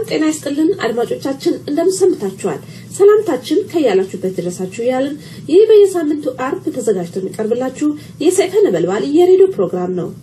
ጤና ይስጥልን አድማጮቻችን፣ እንደምሰምታችኋል። ሰላምታችን ከያላችሁበት ድረሳችሁ እያልን ይህ በየሳምንቱ አርብ ተዘጋጅቶ የሚቀርብላችሁ የሰይፈ ነበልባል የሬዲዮ ፕሮግራም ነው።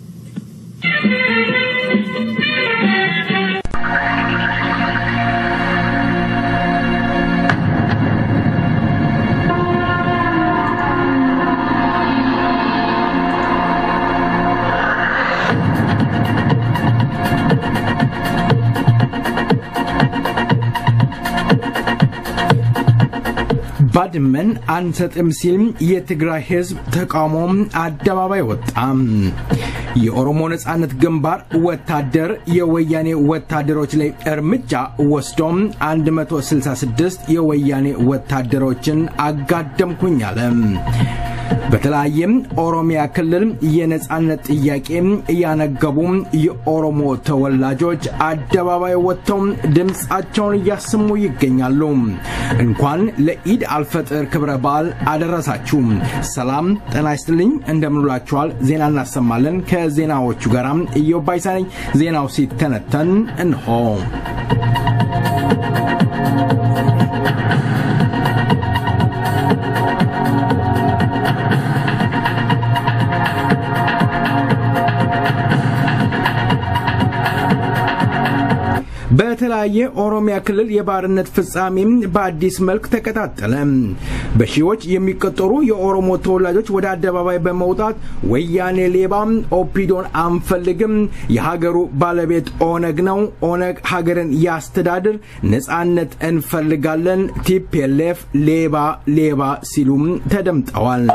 ባድመን አንሰጥም ሲል የትግራይ ህዝብ ተቃውሞ አደባባይ ወጣ። የኦሮሞ ነጻነት ግንባር ወታደር የወያኔ ወታደሮች ላይ እርምጃ ወስዶ 166 የወያኔ ወታደሮችን አጋደምኩኝ አለ። በተለያየም ኦሮሚያ ክልል የነጻነት ጥያቄ ያነገቡ የኦሮሞ ተወላጆች አደባባይ ወጥተው ድምፃቸውን እያሰሙ ይገኛሉ። እንኳን ለኢድ አልፈጥር ክብረ በዓል አደረሳችሁ። ሰላም ጤና ይስጥልኝ፣ እንደምንውላችኋል። ዜና እናሰማለን። ከዜናዎቹ ጋር ኢዮብ ባይሳ ነኝ። ዜናው ሲተነተን እንሆ በተለያየ ኦሮሚያ ክልል የባርነት ፍጻሜ በአዲስ መልክ ተቀጣጠለ። በሺዎች የሚቆጠሩ የኦሮሞ ተወላጆች ወደ አደባባይ በመውጣት ወያኔ ሌባ፣ ኦፒዶን አንፈልግም፣ የሀገሩ ባለቤት ኦነግ ነው፣ ኦነግ ሀገርን ያስተዳድር፣ ነጻነት እንፈልጋለን፣ ቲፒኤልኤፍ ሌባ ሌባ ሲሉም ተደምጠዋል።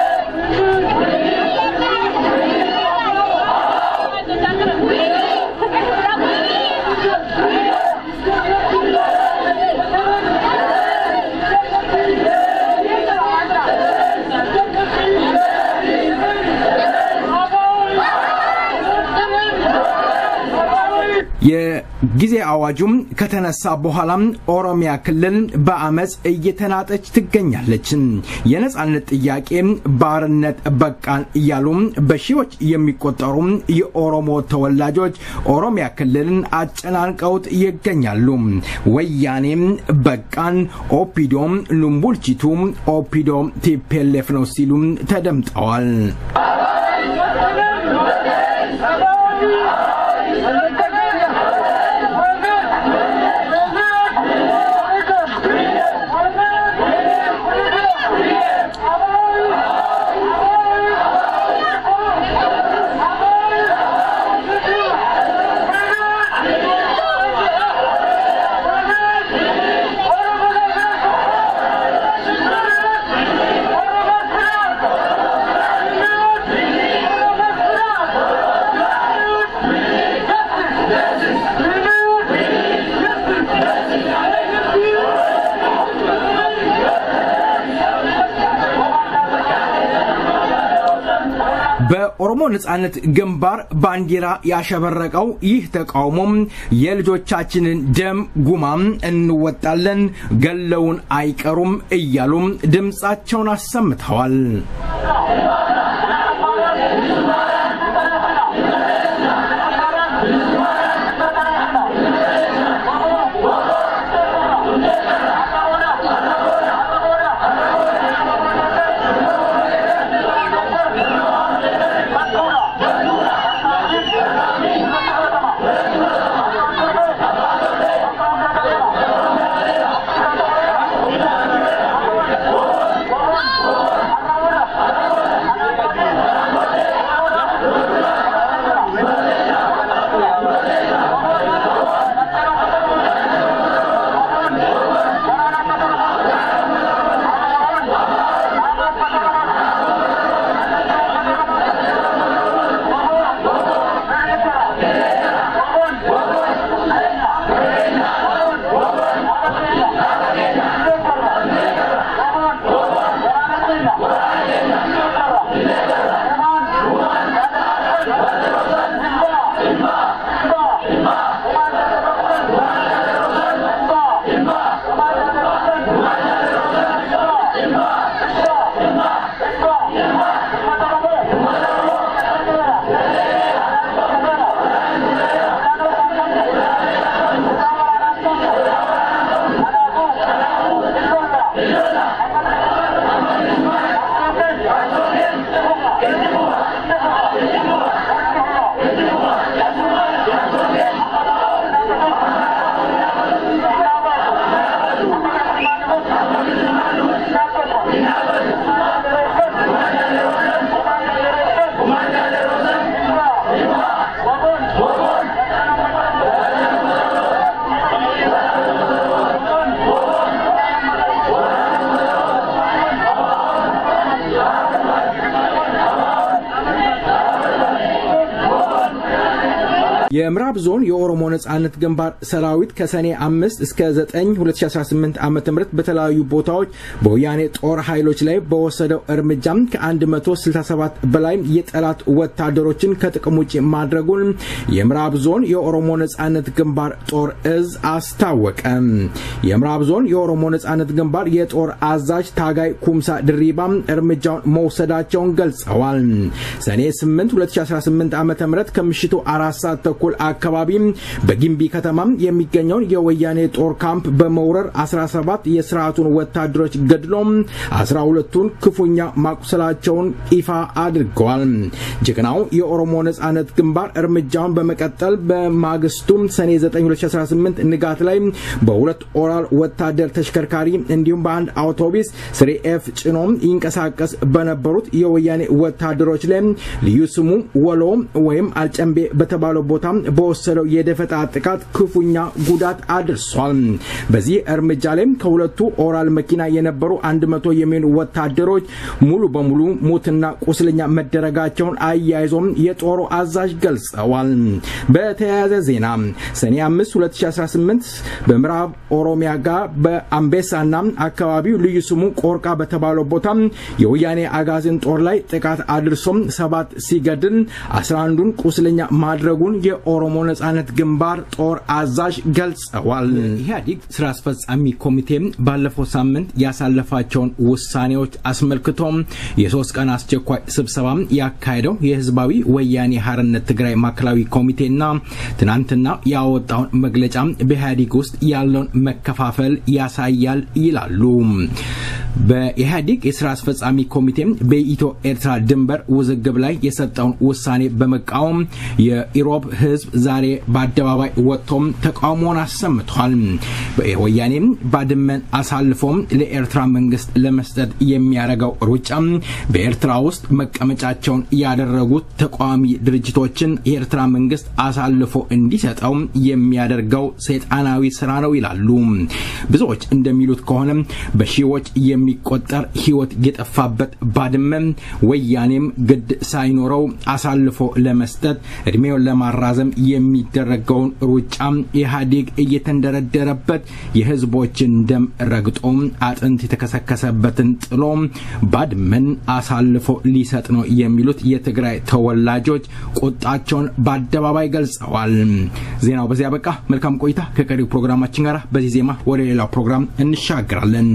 የጊዜ አዋጁም ከተነሳ በኋላም ኦሮሚያ ክልል በአመፅ እየተናጠች ትገኛለች። የነጻነት ጥያቄ ባርነት በቃን እያሉ በሺዎች የሚቆጠሩ የኦሮሞ ተወላጆች ኦሮሚያ ክልልን አጨናንቀውት ይገኛሉ። ወያኔም በቃን፣ ኦፒዶም ሉምቡልቺቱ ኦፒዶ ቲፔሌፍ ነው ሲሉ ተደምጠዋል። በኦሮሞ ነጻነት ግንባር ባንዲራ ያሸበረቀው ይህ ተቃውሞም የልጆቻችንን ደም ጉማም እንወጣለን፣ ገለውን አይቀሩም እያሉም ድምፃቸውን አሰምተዋል። የምዕራብ ዞን የኦሮሞ ነጻነት ግንባር ሰራዊት ከሰኔ 5 እስከ 9 2018 ዓ ም በተለያዩ ቦታዎች በወያኔ ጦር ኃይሎች ላይ በወሰደው እርምጃም ከ167 በላይ የጠላት ወታደሮችን ከጥቅም ውጭ ማድረጉን የምዕራብ ዞን የኦሮሞ ነጻነት ግንባር ጦር እዝ አስታወቀ። የምዕራብ ዞን የኦሮሞ ነጻነት ግንባር የጦር አዛዥ ታጋይ ኩምሳ ድሪባ እርምጃውን መውሰዳቸውን ገልጸዋል። ሰኔ 8 2018 ዓ ም ከምሽቱ አራት ሰዓት ተኩል አካባቢ በጊምቢ ከተማ የሚገኘውን የወያኔ ጦር ካምፕ በመውረር 17 የስርዓቱን ወታደሮች ገድሎ 12ቱን ክፉኛ ማቁሰላቸውን ይፋ አድርገዋል። ጀግናው የኦሮሞ ነጻነት ግንባር እርምጃውን በመቀጠል በማግስቱ ሰኔ 9 2018 ንጋት ላይ በሁለት ኦራል ወታደር ተሽከርካሪ እንዲሁም በአንድ አውቶቡስ ስሪ ኤፍ ጭኖ ይንቀሳቀስ በነበሩት የወያኔ ወታደሮች ላይ ልዩ ስሙ ወሎ ወይም አልጨምቤ በተባለው ቦታ በወሰደው የደፈጣ ጥቃት ክፉኛ ጉዳት አድርሷል። በዚህ እርምጃ ላይ ከሁለቱ ኦራል መኪና የነበሩ 100 የሚሆኑ ወታደሮች ሙሉ በሙሉ ሙትና ቁስለኛ መደረጋቸውን አያይዞም የጦሩ አዛዥ ገልጸዋል። በተያያዘ ዜና ሰኔ 5 2018 በምዕራብ ኦሮሚያ ጋር በአምቤሳና አካባቢው ልዩ ስሙ ቆርቃ በተባለው ቦታ የወያኔ አጋዝን ጦር ላይ ጥቃት አድርሶም ሰባት ሲገድል 11ዱን ቁስለኛ ማድረጉን የኦሮሞ ነጻነት ግንባር ጦር አዛዥ ገልጸዋል። ኢህአዴግ ስራ አስፈጻሚ ኮሚቴ ባለፈው ሳምንት ያሳለፋቸውን ውሳኔዎች አስመልክቶ የሶስት ቀን አስቸኳይ ስብሰባ ያካሄደው የህዝባዊ ወያኔ ሀርነት ትግራይ ማዕከላዊ ኮሚቴና ትናንትና ያወጣውን መግለጫ በኢህአዴግ ውስጥ ያለውን መከፋፈል ያሳያል ይላሉ። በኢህአዴግ የስራ አስፈጻሚ ኮሚቴ በኢትዮ ኤርትራ ድንበር ውዝግብ ላይ የሰጠውን ውሳኔ በመቃወም የኢሮብ ህዝብ ዛሬ በአደባባይ ወጥቶም ተቃውሞውን አሰምቷል። ወያኔም ባድመን አሳልፎም ለኤርትራ መንግስት ለመስጠት የሚያደርገው ሩጫ በኤርትራ ውስጥ መቀመጫቸውን ያደረጉት ተቃዋሚ ድርጅቶችን የኤርትራ መንግስት አሳልፎ እንዲሰጠው የሚያደርገው ሰይጣናዊ ስራ ነው ይላሉ። ብዙዎች እንደሚሉት ከሆነ በሺዎች የሚቆጠር ህይወት የጠፋበት ባድመ ወያኔም ግድ ሳይኖረው አሳልፎ ለመስጠት እድሜውን ለማራዘም የሚደረገውን ሩጫ ኢህአዴግ እየተንደረደረበት የህዝቦችን ደም ረግጦ አጥንት የተከሰከሰበትን ጥሎ ባድመን አሳልፎ ሊሰጥ ነው የሚሉት የትግራይ ተወላጆች ቁጣቸውን በአደባባይ ገልጸዋል። ዜናው በዚያ በቃ። መልካም ቆይታ ከቀሪው ፕሮግራማችን ጋር። በዚህ ዜማ ወደ ሌላው ፕሮግራም እንሻገራለን።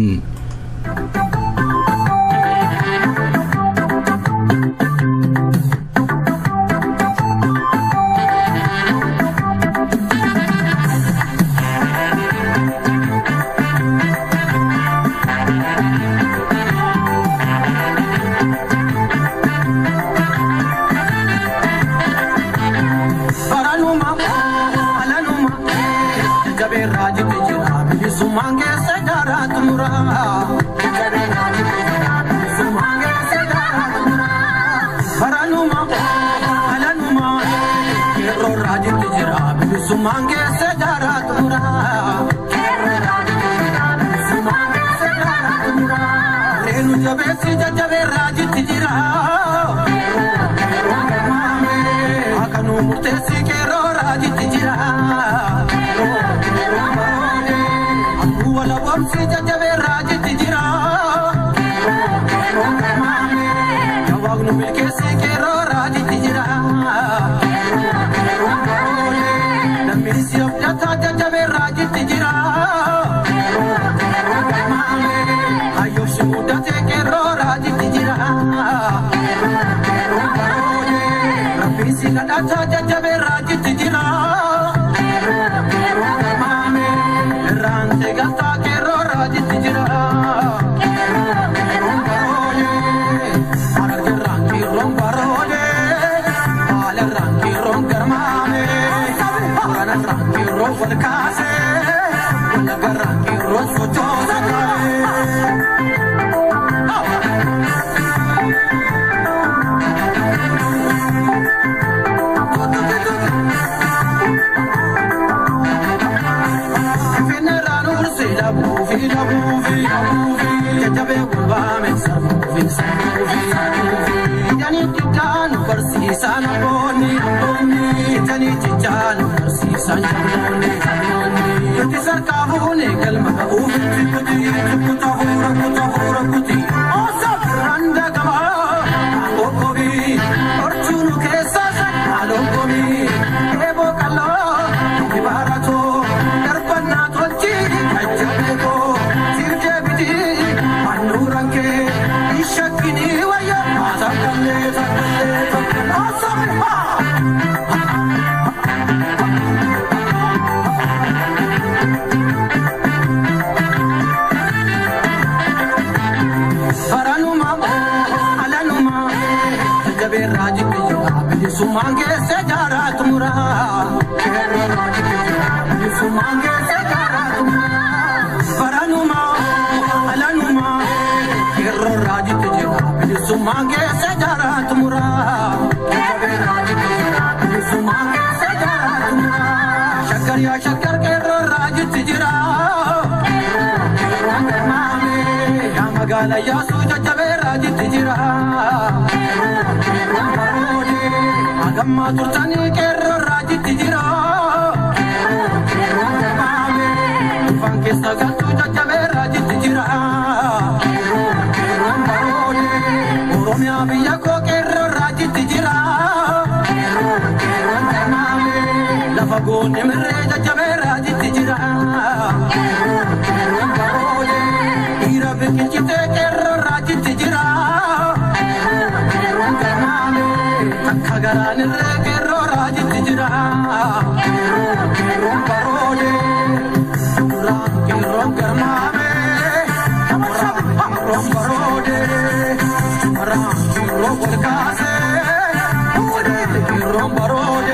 Barsiisaan abboonni abboonni itanii jijjaan isaan jabnoonni Yuti sarkaa fuune galma ga'uuf Tikkuti tikkuta fuura kuta fuura kuti Osa birraan dagamaa Kokkobi Orchuunu keessa Alokkobi Eeboo qal'oo Ibaaraatoo Darbannaa tolchi Jajjabeekoo Sirjee biti Annuuraan kee Ishakkinii wayya Takkallee takkallee takkallee Osa birraa Baranuma alanuma jajjabeerraa jibbiyya bilisummaan geesse jaaraa tumura. Bilisummaan geesse jaaraa tumura. Baranuma alanuma qeerroorraa jibbiyya bilisummaan geesse jaaraa tumura. Jajjabeerraa jibbiyya bilisummaan geesse jaaraa tumura. Shakkar yaa shakkar qeerroorraa jitti jira. Qeerroon garmaame yaa magaala yaasuu jajjabeerraa jitti jira. Qeerroon baroode hagammaa turtanii qeerroorraa jitti jira. Qeerroon garmaame dhufaan keessa galtuu jajjabeerraa jitti jira. Qeerroon baroode Oromiyaa biyya koo qeerroorraa jitti jira. Qeerroon garmaame lafa goone mirree jajjabeerraa jitti jira. Qeerroon baroode dhiira biqilchitee qeerroorraa jitti jira. Qeerroon garmaame takka garaan irree qeerroorraa jitti jira. Qeerroon baroode duraan qeerroon garmaame. Qeerroon baroode duraan qeerroon wal kaase. Qeerroon baroode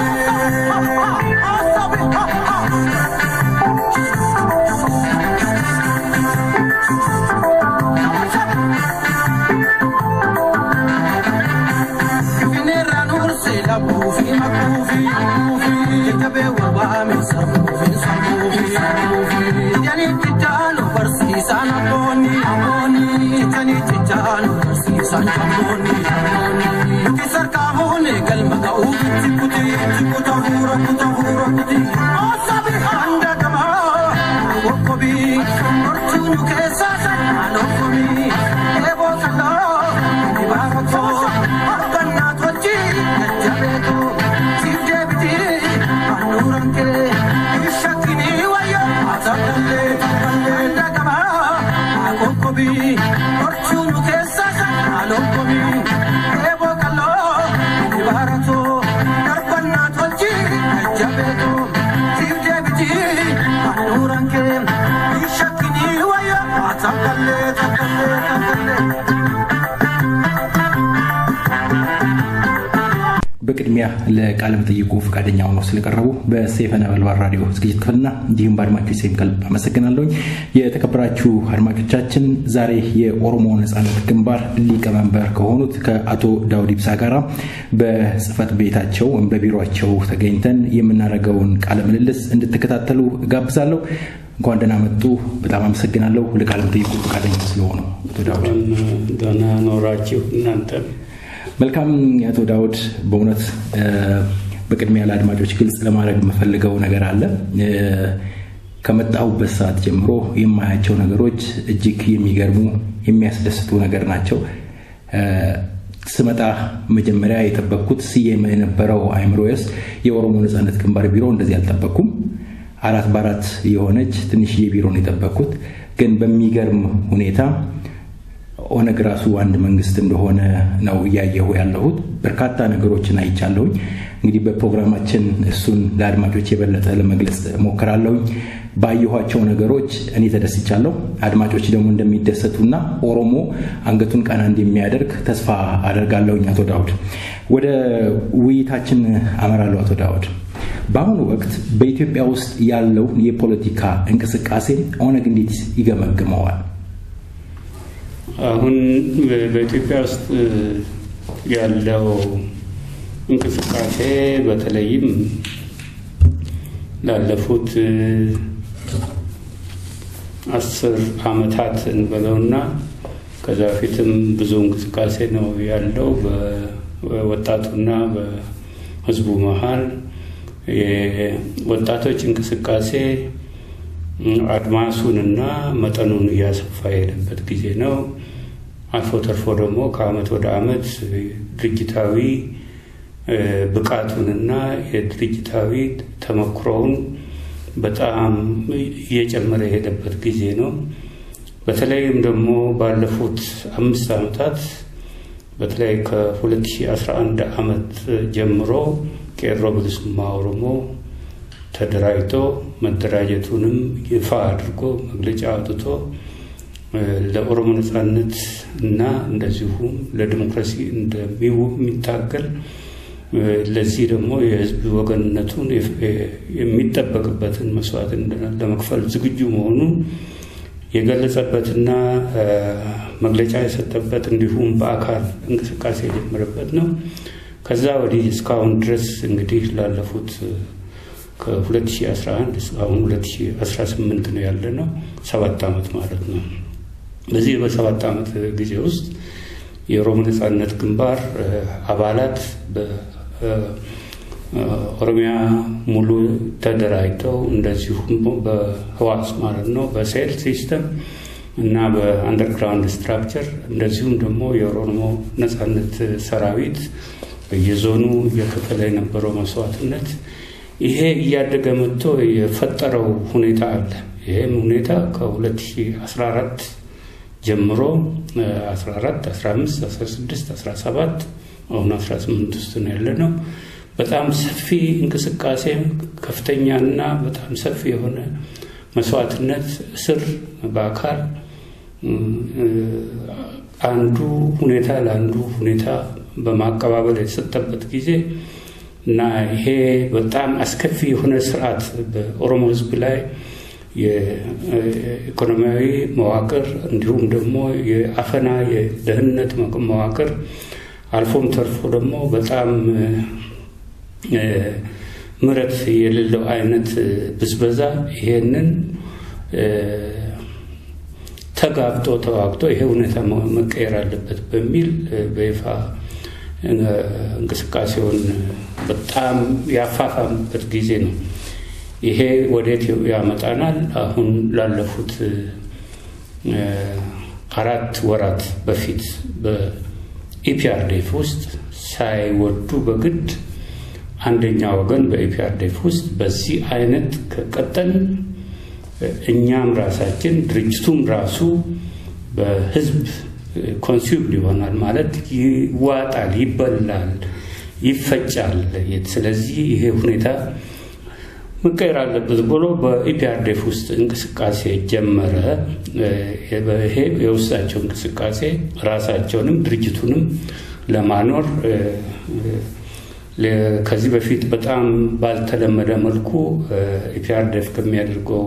Finirraan ursee labuufi makuufi jajjabee wabaame sarbuufi sarbuufi janii jijjaanu barsiisaan abboonni abboonni janii jijjaanu barsiisaan abboonni nuti sarkaa fuune galma ga'uu tikkuti tikkuta fuura kuta fuura kuti osabi handa gamaa kokkobi hortuunu keessaa sarmaan okkobi eeboo kaloo ibaaratoo arbannaa tolchi jajjabeetoo siif deebiti annuuran kee ishakkinii wayya atabdallee tabdallee dagamaa kokkobi hortuunu keessaa sarmaan okkobi eeboo kaloo ibaaratoo darbannaa tolchi jajjabeetoo siif deebiti annuuran kee ishakkinii wayya atabdallee tabdallee tabdallee. በቅድሚያ ለቃለ መጠይቁ ፈቃደኛ ሆነው ስለቀረቡ በሰይፈ ነበልባል ራዲዮ ዝግጅት ክፍልና እንዲሁም በአድማጮች ስም ከልብ አመሰግናለሁኝ። የተከበራችሁ አድማጮቻችን ዛሬ የኦሮሞ ነጻነት ግንባር ሊቀመንበር ከሆኑት ከአቶ ዳውድ ኢብሳ ጋር በጽህፈት ቤታቸው ወይም በቢሮቸው ተገኝተን የምናደርገውን ቃለ ምልልስ እንድትከታተሉ ጋብዛለሁ። እንኳን ደህና መጡ። በጣም አመሰግናለሁ ለቃለ መጠይቁ ፈቃደኛ ስለሆኑ አቶ ዳውድ። ደህና ኖራችሁ እናንተም መልካም አቶ ዳውድ፣ በእውነት በቅድሚያ ለአድማጮች ግልጽ ለማድረግ የምፈልገው ነገር አለ። ከመጣሁበት ሰዓት ጀምሮ የማያቸው ነገሮች እጅግ የሚገርሙ የሚያስደስቱ ነገር ናቸው። ስመጣ መጀመሪያ የጠበቅኩት ስዬም የነበረው አይምሮስ የኦሮሞ ነጻነት ግንባር ቢሮ እንደዚህ አልጠበቅኩም። አራት በአራት የሆነች ትንሽዬ ቢሮ ነው የጠበቅኩት። ግን በሚገርም ሁኔታ ኦነግ ራሱ አንድ መንግስት እንደሆነ ነው እያየሁ ያለሁት። በርካታ ነገሮችን አይቻለሁኝ። እንግዲህ በፕሮግራማችን እሱን ለአድማጮች የበለጠ ለመግለጽ ሞክራለሁኝ። ባየኋቸው ነገሮች እኔ ተደስቻለሁ። አድማጮች ደግሞ እንደሚደሰቱና ኦሮሞ አንገቱን ቀና እንደሚያደርግ ተስፋ አደርጋለሁኝ። አቶ ዳውድ ወደ ውይይታችን አመራለሁ። አቶ ዳውድ በአሁኑ ወቅት በኢትዮጵያ ውስጥ ያለው የፖለቲካ እንቅስቃሴ ኦነግ እንዴት ይገመግመዋል? አሁን በኢትዮጵያ ውስጥ ያለው እንቅስቃሴ በተለይም ላለፉት አስር ዓመታት እንበለውና ከዛ በፊትም ብዙ እንቅስቃሴ ነው ያለው በወጣቱና በሕዝቡ መሀል የወጣቶች እንቅስቃሴ አድማሱንና መጠኑን እያሰፋ የሄደበት ጊዜ ነው። አልፎ ተርፎ ደግሞ ከአመት ወደ አመት ድርጅታዊ ብቃቱንና የድርጅታዊ ተመክሮውን በጣም እየጨመረ የሄደበት ጊዜ ነው። በተለይም ደግሞ ባለፉት አምስት ዓመታት በተለይ ከ2011 ዓመት ጀምሮ ቄሮ ብልሱማ ኦሮሞ ተደራጅቶ መደራጀቱንም ይፋ አድርጎ መግለጫ አውጥቶ ለኦሮሞ ነጻነት እና እንደዚሁም ለዲሞክራሲ እንደሚታገል ለዚህ ደግሞ የህዝብ ወገንነቱን የሚጠበቅበትን መስዋዕት ለመክፈል ዝግጁ መሆኑን የገለጸበትና መግለጫ የሰጠበት እንዲሁም በአካል እንቅስቃሴ የጀመረበት ነው። ከዛ ወዲህ እስካሁን ድረስ እንግዲህ ላለፉት ከ2011 እስካሁን 2018 ነው ያለ ነው፣ ሰባት ዓመት ማለት ነው። በዚህ በሰባት ዓመት ጊዜ ውስጥ የኦሮሞ ነጻነት ግንባር አባላት በኦሮሚያ ሙሉ ተደራጅተው እንደዚሁም በህዋስ ማለት ነው በሴል ሲስተም እና በአንደርግራውንድ ስትራክቸር እንደዚሁም ደግሞ የኦሮሞ ነጻነት ሰራዊት በየዞኑ እየከፈለ የነበረው መስዋዕትነት ይሄ እያደገ መጥቶ የፈጠረው ሁኔታ አለ። ይህም ሁኔታ ከ2014 ጀምሮ 14፣ 15፣ 16፣ 17 አሁን 18 ውስጥ ነው ያለ ነው። በጣም ሰፊ እንቅስቃሴ ከፍተኛና በጣም ሰፊ የሆነ መስዋዕትነት እስር በአካል አንዱ ሁኔታ ለአንዱ ሁኔታ በማቀባበል የተሰጠበት ጊዜ እና ይሄ በጣም አስከፊ የሆነ ስርዓት በኦሮሞ ሕዝብ ላይ የኢኮኖሚያዊ መዋቅር እንዲሁም ደግሞ የአፈና የደህንነት መዋቅር አልፎም ተርፎ ደግሞ በጣም ምረት የሌለው አይነት ብዝበዛ ይሄንን ተጋብጦ ተዋግቶ ይሄ ሁኔታ መቀየር አለበት በሚል በይፋ እንቅስቃሴውን በጣም ያፋፋምበት ጊዜ ነው። ይሄ ወዴት ያመጣናል? አሁን ላለፉት አራት ወራት በፊት በኢፒአርዴፍ ውስጥ ሳይወዱ በግድ አንደኛ ወገን በኢፒአርዴፍ ውስጥ በዚህ አይነት ከቀጠል እኛም ራሳችን ድርጅቱም ራሱ በህዝብ ኮንሱምድ ይሆናል ማለት ይዋጣል፣ ይበላል፣ ይፈጫል። ስለዚህ ይሄ ሁኔታ መቀየር አለበት ብሎ በኢፒአርዴፍ ውስጥ እንቅስቃሴ ጀመረ። ይሄ የውስጣቸው እንቅስቃሴ ራሳቸውንም ድርጅቱንም ለማኖር ከዚህ በፊት በጣም ባልተለመደ መልኩ ኢፒአርዴፍ ከሚያደርገው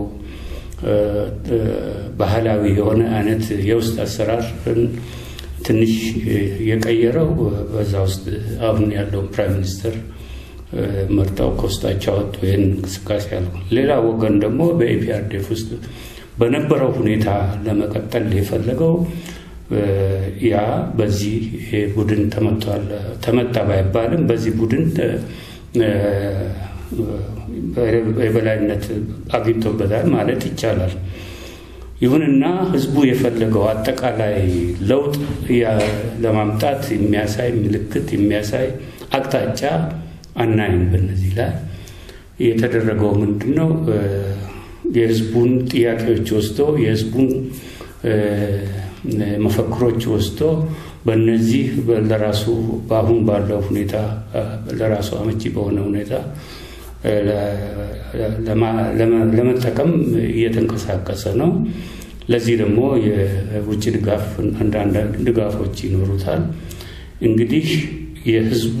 ባህላዊ የሆነ አይነት የውስጥ አሰራርን ትንሽ የቀየረው በዛ ውስጥ አሁን ያለውን ፕራይም ሚኒስትር መርጠው ከውስጣቸው አወጡ። ይህን እንቅስቃሴ ያለው ሌላ ወገን ደግሞ በኢፒአርዴፍ ውስጥ በነበረው ሁኔታ ለመቀጠል የፈለገው ያ በዚህ ቡድን ተመቷል ተመታ ባይባልም በዚህ ቡድን የበላይነት አግኝቶበታል ማለት ይቻላል። ይሁንና ህዝቡ የፈለገው አጠቃላይ ለውጥ ለማምጣት የሚያሳይ ምልክት የሚያሳይ አቅጣጫ አናይም። በነዚህ ላይ የተደረገው ምንድን ነው? የህዝቡን ጥያቄዎች ወስዶ የህዝቡን መፈክሮች ወስዶ በእነዚህ ለራሱ በአሁን ባለው ሁኔታ ለራሱ አመቺ በሆነ ሁኔታ ለመጠቀም እየተንቀሳቀሰ ነው። ለዚህ ደግሞ የውጭ ድጋፍ አንዳንድ ድጋፎች ይኖሩታል። እንግዲህ የህዝቡ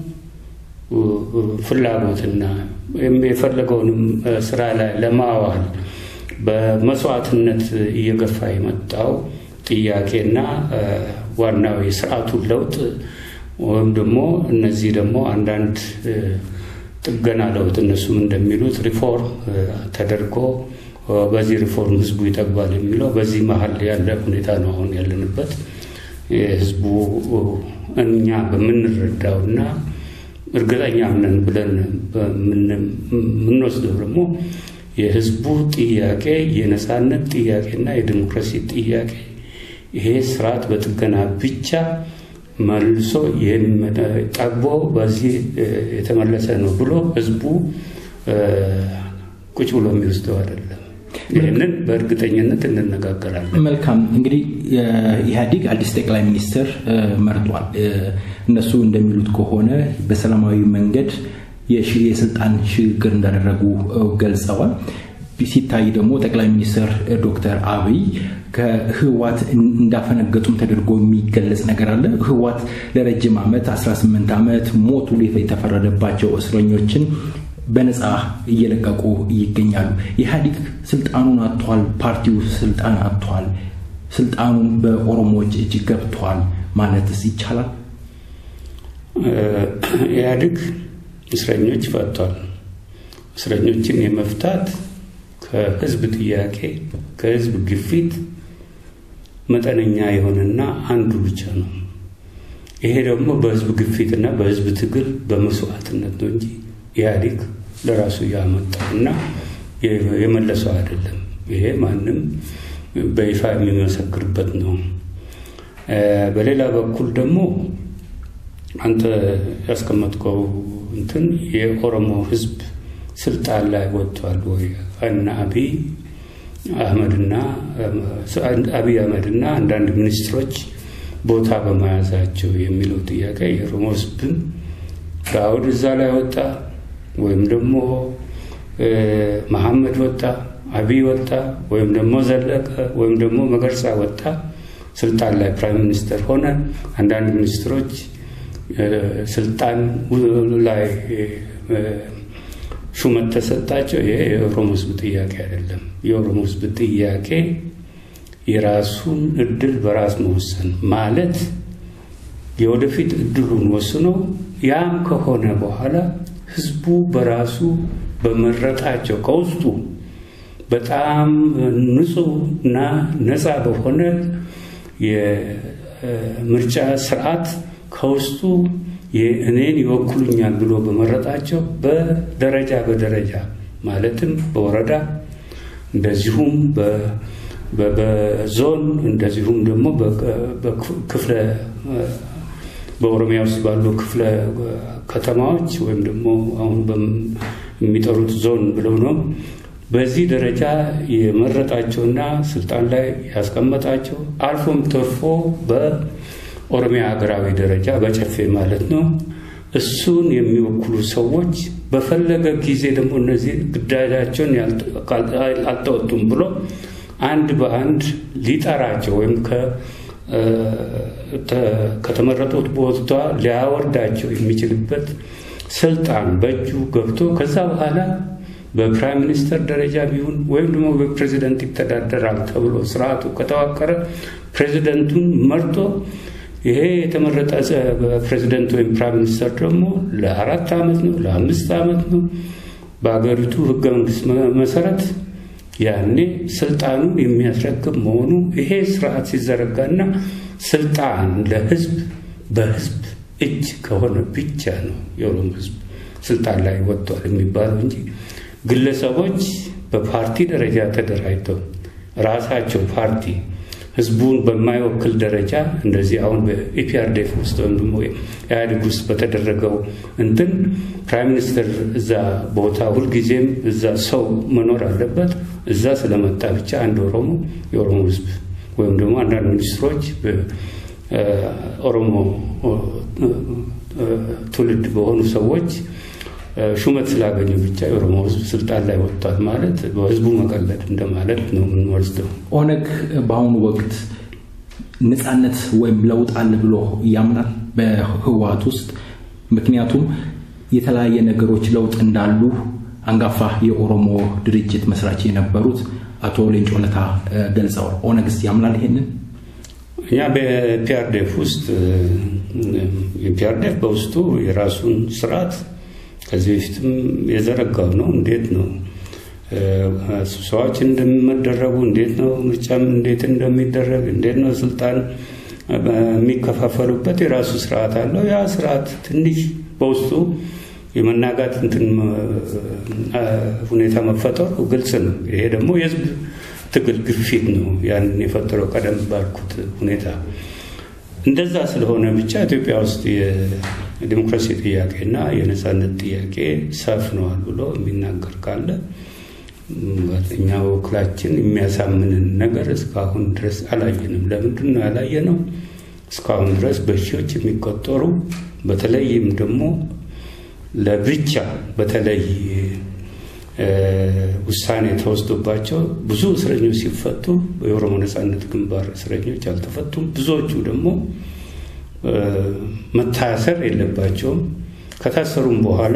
ፍላጎትና የፈለገውንም ስራ ላይ ለማዋል በመስዋዕትነት እየገፋ የመጣው ጥያቄና ዋናው የስርዓቱን ለውጥ ወይም ደግሞ እነዚህ ደግሞ አንዳንድ ጥገና ለውጥ እነሱም እንደሚሉት ሪፎርም ተደርጎ በዚህ ሪፎርም ህዝቡ ይጠግባል የሚለው በዚህ መሀል ያለ ሁኔታ ነው አሁን ያለንበት። ህዝቡ እኛ በምንረዳውና እርግጠኛ ነን ብለን የምንወስደው ደግሞ የህዝቡ ጥያቄ የነፃነት ጥያቄና የዲሞክራሲ ጥያቄ ይሄ ስርዓት በጥገና ብቻ መልሶ ጠግቦ በዚህ የተመለሰ ነው ብሎ ህዝቡ ቁጭ ብሎ የሚወስደው አይደለም። ይህንን በእርግጠኝነት እንነጋገራለን። መልካም እንግዲህ ኢህአዲግ አዲስ ጠቅላይ ሚኒስትር መርጧል። እነሱ እንደሚሉት ከሆነ በሰላማዊ መንገድ የስልጣን ሽግግር እንዳደረጉ ገልጸዋል። ሲታይ ደግሞ ጠቅላይ ሚኒስትር ዶክተር አብይ ከህዋት እንዳፈነገጡም ተደርጎ የሚገለጽ ነገር አለ። ህዋት ለረጅም ዓመት 18 ዓመት ሞት ሁሉ የተፈረደባቸው እስረኞችን በነፃ እየለቀቁ ይገኛሉ። ኢህአዲግ ስልጣኑን አጥቷል። ፓርቲው ስልጣን አጥቷል። ስልጣኑን በኦሮሞዎች እጅ ገብቷል ማለትስ ይቻላል? ኢህአዲግ እስረኞች ፈቷል። እስረኞችን የመፍታት ከህዝብ ጥያቄ ከህዝብ ግፊት መጠነኛ የሆነና አንዱ ብቻ ነው። ይሄ ደግሞ በህዝብ ግፊትና በህዝብ ትግል በመስዋዕትነት ነው እንጂ ኢህአዴግ ለራሱ ያመጣውና የመለሰው አይደለም። ይሄ ማንም በይፋ የሚመሰክርበት ነው። በሌላ በኩል ደግሞ አንተ ያስቀመጥከው እንትን የኦሮሞ ህዝብ ስልጣን ላይ ወጥቷል ወይ እና አብይ አህመድና አብይ አህመድና አንዳንድ ሚኒስትሮች ቦታ በመያዛቸው የሚለው ጥያቄ የኦሮሞ ህዝብን ዳውድ እዛ ላይ ወጣ ወይም ደግሞ መሐመድ ወጣ፣ አብይ ወጣ፣ ወይም ደግሞ ዘለቀ ወይም ደግሞ መገርሳ ወጣ ስልጣን ላይ ፕራይም ሚኒስተር ሆነ። አንዳንድ ሚኒስትሮች ስልጣን ላይ ሹመት ተሰጣቸው። ይሄ የኦሮሞ ህዝብ ጥያቄ አይደለም። የኦሮሞ ህዝብ ጥያቄ የራሱን እድል በራስ መወሰን ማለት የወደፊት እድሉን ወስኖ ያም ከሆነ በኋላ ህዝቡ በራሱ በመረጣቸው ከውስጡ በጣም ንጹህ እና ነፃ በሆነ የምርጫ ስርዓት ከውስጡ እኔን ይወክሉኛል ብሎ በመረጣቸው በደረጃ በደረጃ ማለትም በወረዳ እንደዚሁም በዞን እንደዚሁም ደግሞ በክፍለ በኦሮሚያ ውስጥ ባሉ ክፍለ ከተማዎች ወይም ደግሞ አሁን የሚጠሩት ዞን ብለው ነው። በዚህ ደረጃ የመረጣቸውና ስልጣን ላይ ያስቀመጣቸው አልፎም ተርፎ በኦሮሚያ ሀገራዊ ደረጃ በጨፌ ማለት ነው እሱን የሚወክሉ ሰዎች በፈለገ ጊዜ ደግሞ እነዚህ ግዳጃቸውን አልተወጡም ብሎ አንድ በአንድ ሊጠራቸው ወይም ከተመረጡት ቦታ ሊያወርዳቸው የሚችልበት ስልጣን በእጁ ገብቶ ከዛ በኋላ በፕራይም ሚኒስተር ደረጃ ቢሆን ወይም ደግሞ በፕሬዚደንት ይተዳደራል ተብሎ ስርዓቱ ከተዋቀረ ፕሬዚደንቱን መርጦ ይሄ የተመረጠ ፕሬዚደንት ወይም ፕራይም ሚኒስተር ደግሞ ለአራት ዓመት ነው ለአምስት ዓመት ነው በሀገሪቱ ህገ መንግስት መሰረት ያኔ ስልጣኑን የሚያስረክብ መሆኑ ይሄ ስርዓት ሲዘረጋና ስልጣን ለህዝብ በህዝብ እጅ ከሆነ ብቻ ነው የኦሮሞ ህዝብ ስልጣን ላይ ወጥቷል የሚባለው እንጂ ግለሰቦች በፓርቲ ደረጃ ተደራጅተው ራሳቸው ፓርቲ ህዝቡን በማይወክል ደረጃ እንደዚህ አሁን በኢፒአርዴፍ ውስጥ ወይም ደግሞ ኢህአዴግ ውስጥ በተደረገው እንትን ፕራይም ሚኒስትር እዛ ቦታ ሁልጊዜም እዛ ሰው መኖር አለበት። እዛ ስለመጣ ብቻ አንድ ኦሮሞ የኦሮሞ ህዝብ ወይም ደግሞ አንዳንድ ሚኒስትሮች ኦሮሞ ትውልድ በሆኑ ሰዎች ሹመት ስላገኙ ብቻ የኦሮሞ ህዝብ ስልጣን ላይ ወጥቷል ማለት በህዝቡ መቀለድ እንደማለት ነው የምንወስደው። ኦነግ በአሁኑ ወቅት ነፃነት ወይም ለውጥ አለ ብሎ ያምናል በህወሓት ውስጥ። ምክንያቱም የተለያየ ነገሮች ለውጥ እንዳሉ አንጋፋ የኦሮሞ ድርጅት መስራች የነበሩት አቶ ሌንጮ ለታ ገልጸዋል። ኦነግስ ያምናል ይሄንን? እኛ በፒአርዴፍ ውስጥ ፒአርዴፍ በውስጡ የራሱን ስርዓት ከዚህ በፊትም የዘረጋው ነው። እንዴት ነው ስብሰባዎች እንደሚመደረጉ፣ እንዴት ነው ምርጫም እንዴት እንደሚደረግ፣ እንዴት ነው ስልጣን የሚከፋፈሉበት የራሱ ስርዓት አለው። ያ ስርዓት ትንሽ በውስጡ የመናጋት እንትን ሁኔታ መፈጠሩ ግልጽ ነው። ይሄ ደግሞ የህዝብ ትግል ግፊት ነው ያንን የፈጠረው ቀደም ባልኩት ሁኔታ እንደዛ ስለሆነ ብቻ ኢትዮጵያ ውስጥ የዲሞክራሲ ጥያቄና የነፃነት ጥያቄ ሰፍነዋል ብሎ የሚናገር ካለ እኛ በኩላችን የሚያሳምንን ነገር እስካሁን ድረስ አላየንም። ለምንድን ነው ያላየነው? እስካሁን ድረስ በሺዎች የሚቆጠሩ በተለይም ደግሞ ለብቻ በተለይ ውሳኔ ተወስዶባቸው ብዙ እስረኞች ሲፈቱ የኦሮሞ ነፃነት ግንባር እስረኞች አልተፈቱም። ብዙዎቹ ደግሞ መታሰር የለባቸውም። ከታሰሩም በኋላ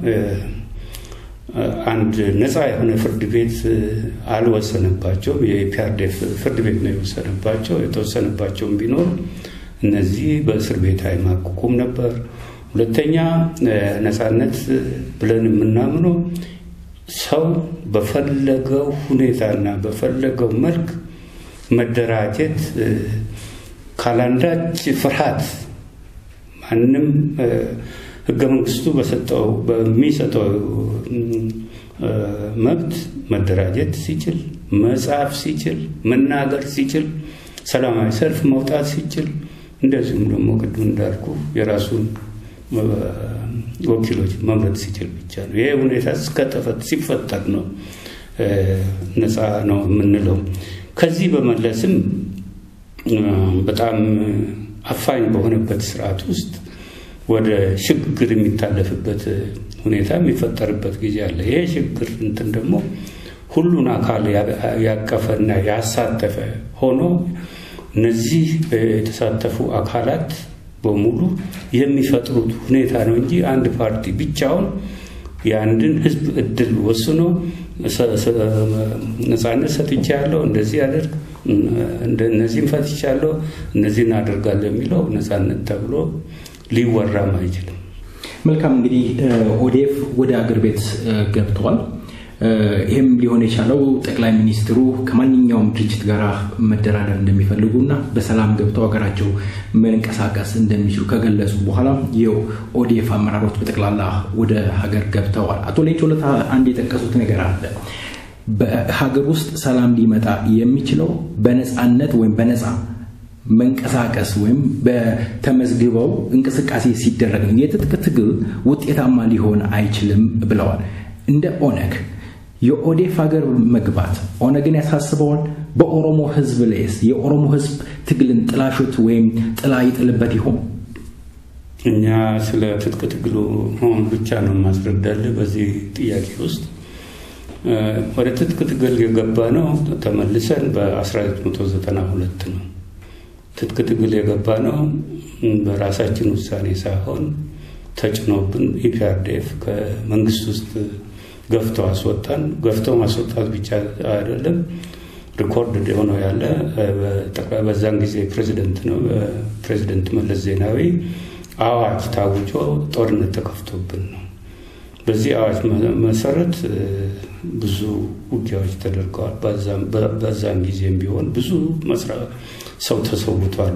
አንድ ነፃ የሆነ ፍርድ ቤት አልወሰነባቸውም። የፒአርዴፍ ፍርድ ቤት ነው የወሰነባቸው። የተወሰነባቸውም ቢኖር እነዚህ በእስር ቤት አይማቅቁም ነበር። ሁለተኛ ነፃነት ብለን የምናምነው ሰው በፈለገው ሁኔታና በፈለገው መልክ መደራጀት ካላንዳች ፍርሃት ማንም ሕገ መንግስቱ በሰጠው በሚሰጠው መብት መደራጀት ሲችል፣ መጻፍ ሲችል፣ መናገር ሲችል፣ ሰላማዊ ሰልፍ መውጣት ሲችል፣ እንደዚሁም ደግሞ ቅድም እንዳልኩ የራሱን ወኪሎች መምረጥ ሲችል ብቻ ነው። ይሄ ሁኔታ እስከተፈት ሲፈጠር ነው ነፃ ነው የምንለው። ከዚህ በመለስም በጣም አፋኝ በሆነበት ስርዓት ውስጥ ወደ ሽግግር የሚታለፍበት ሁኔታ የሚፈጠርበት ጊዜ አለ። ይሄ ሽግግር እንትን ደግሞ ሁሉን አካል ያቀፈና ያሳተፈ ሆኖ እነዚህ የተሳተፉ አካላት በሙሉ የሚፈጥሩት ሁኔታ ነው እንጂ አንድ ፓርቲ ብቻውን የአንድን ህዝብ እድል ወስኖ ነፃነት ሰጥቻለሁ፣ እንደዚህ ያደርግ፣ እነዚህም ፈትቻለሁ፣ እነዚህን አደርጋለሁ የሚለው ነፃነት ተብሎ ሊወራም አይችልም። መልካም እንግዲህ ኦዴፍ ወደ አገር ቤት ገብተዋል። ይህም ሊሆን የቻለው ጠቅላይ ሚኒስትሩ ከማንኛውም ድርጅት ጋር መደራደር እንደሚፈልጉና በሰላም ገብተው ሀገራቸው መንቀሳቀስ እንደሚችሉ ከገለጹ በኋላ የኦዲኤፍ አመራሮች በጠቅላላ ወደ ሀገር ገብተዋል። አቶ ሌንጮ ለታ አንድ የጠቀሱት ነገር አለ። በሀገር ውስጥ ሰላም ሊመጣ የሚችለው በነፃነት ወይም በነፃ መንቀሳቀስ ወይም በተመዝግበው እንቅስቃሴ ሲደረግ ነው። የትጥቅ ትግል ውጤታማ ሊሆን አይችልም ብለዋል። እንደ ኦነግ የኦዴፍ ሀገር መግባት ኦነግን ያሳስበዋል። በኦሮሞ ሕዝብ ላይስ የኦሮሞ ሕዝብ ትግልን ጥላሾት ወይም ጥላ ይጥልበት ይሆን? እኛ ስለ ትጥቅ ትግሉ መሆን ብቻ ነው ማስረዳልህ። በዚህ ጥያቄ ውስጥ ወደ ትጥቅ ትግል የገባ ነው ተመልሰን በ1992 ነው። ትጥቅ ትግል የገባ ነው በራሳችን ውሳኔ ሳይሆን ተጭኖብን ኢፒአርዴፍ ከመንግስት ውስጥ ገፍቶ አስወጣን። ገፍቶ ማስወጣት ብቻ አይደለም፣ ሪኮርድ የሆነው ያለ በዛን ጊዜ ፕሬዚደንት ነው ፕሬዚደንት መለስ ዜናዊ አዋጅ ታውጆ ጦርነት ተከፍቶብን ነው። በዚህ አዋጅ መሰረት ብዙ ውጊያዎች ተደርገዋል። በዛን ጊዜም ቢሆን ብዙ ሰው ተሰውቷል።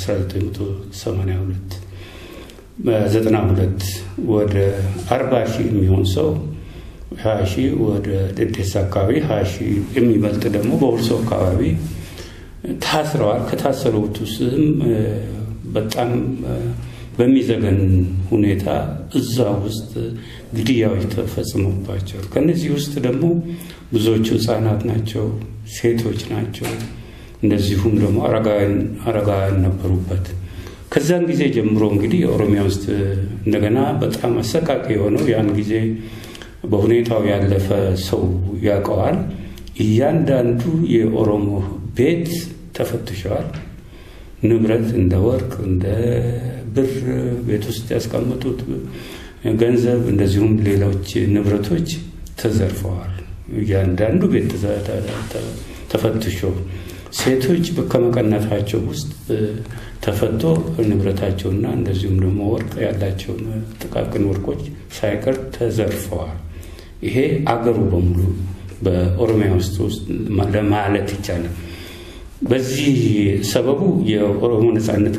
በ1982 በ92 ወደ 40 ሺህ የሚሆን ሰው ሀያ ሺህ ወደ ደዴሳ አካባቢ ሀያ ሺህ የሚበልጥ ደግሞ በሁርሶ አካባቢ ታስረዋል። ከታሰሩት ውስጥም በጣም በሚዘገን ሁኔታ እዛ ውስጥ ግድያዎች ተፈጽሞባቸዋል። ከነዚህ ውስጥ ደግሞ ብዙዎቹ ህጻናት ናቸው፣ ሴቶች ናቸው። እንደዚሁም ደግሞ አረጋውያን ነበሩበት። ከዛን ጊዜ ጀምሮ እንግዲህ የኦሮሚያ ውስጥ እንደገና በጣም አሰቃቂ የሆነው ያን ጊዜ በሁኔታው ያለፈ ሰው ያውቀዋል። እያንዳንዱ የኦሮሞ ቤት ተፈትሸዋል። ንብረት እንደ ወርቅ፣ እንደ ብር ቤት ውስጥ ያስቀመጡት ገንዘብ፣ እንደዚሁም ሌሎች ንብረቶች ተዘርፈዋል። እያንዳንዱ ቤት ተፈትሾ ሴቶች ከመቀነታቸው ውስጥ ተፈቶ ንብረታቸውና እንደዚሁም ደግሞ ወርቅ ያላቸውን ጥቃቅን ወርቆች ሳይቀር ተዘርፈዋል። ይሄ አገሩ በሙሉ በኦሮሚያ ውስጥ ውስጥ ለማለት ይቻላል። በዚህ ሰበቡ የኦሮሞ ነጻነት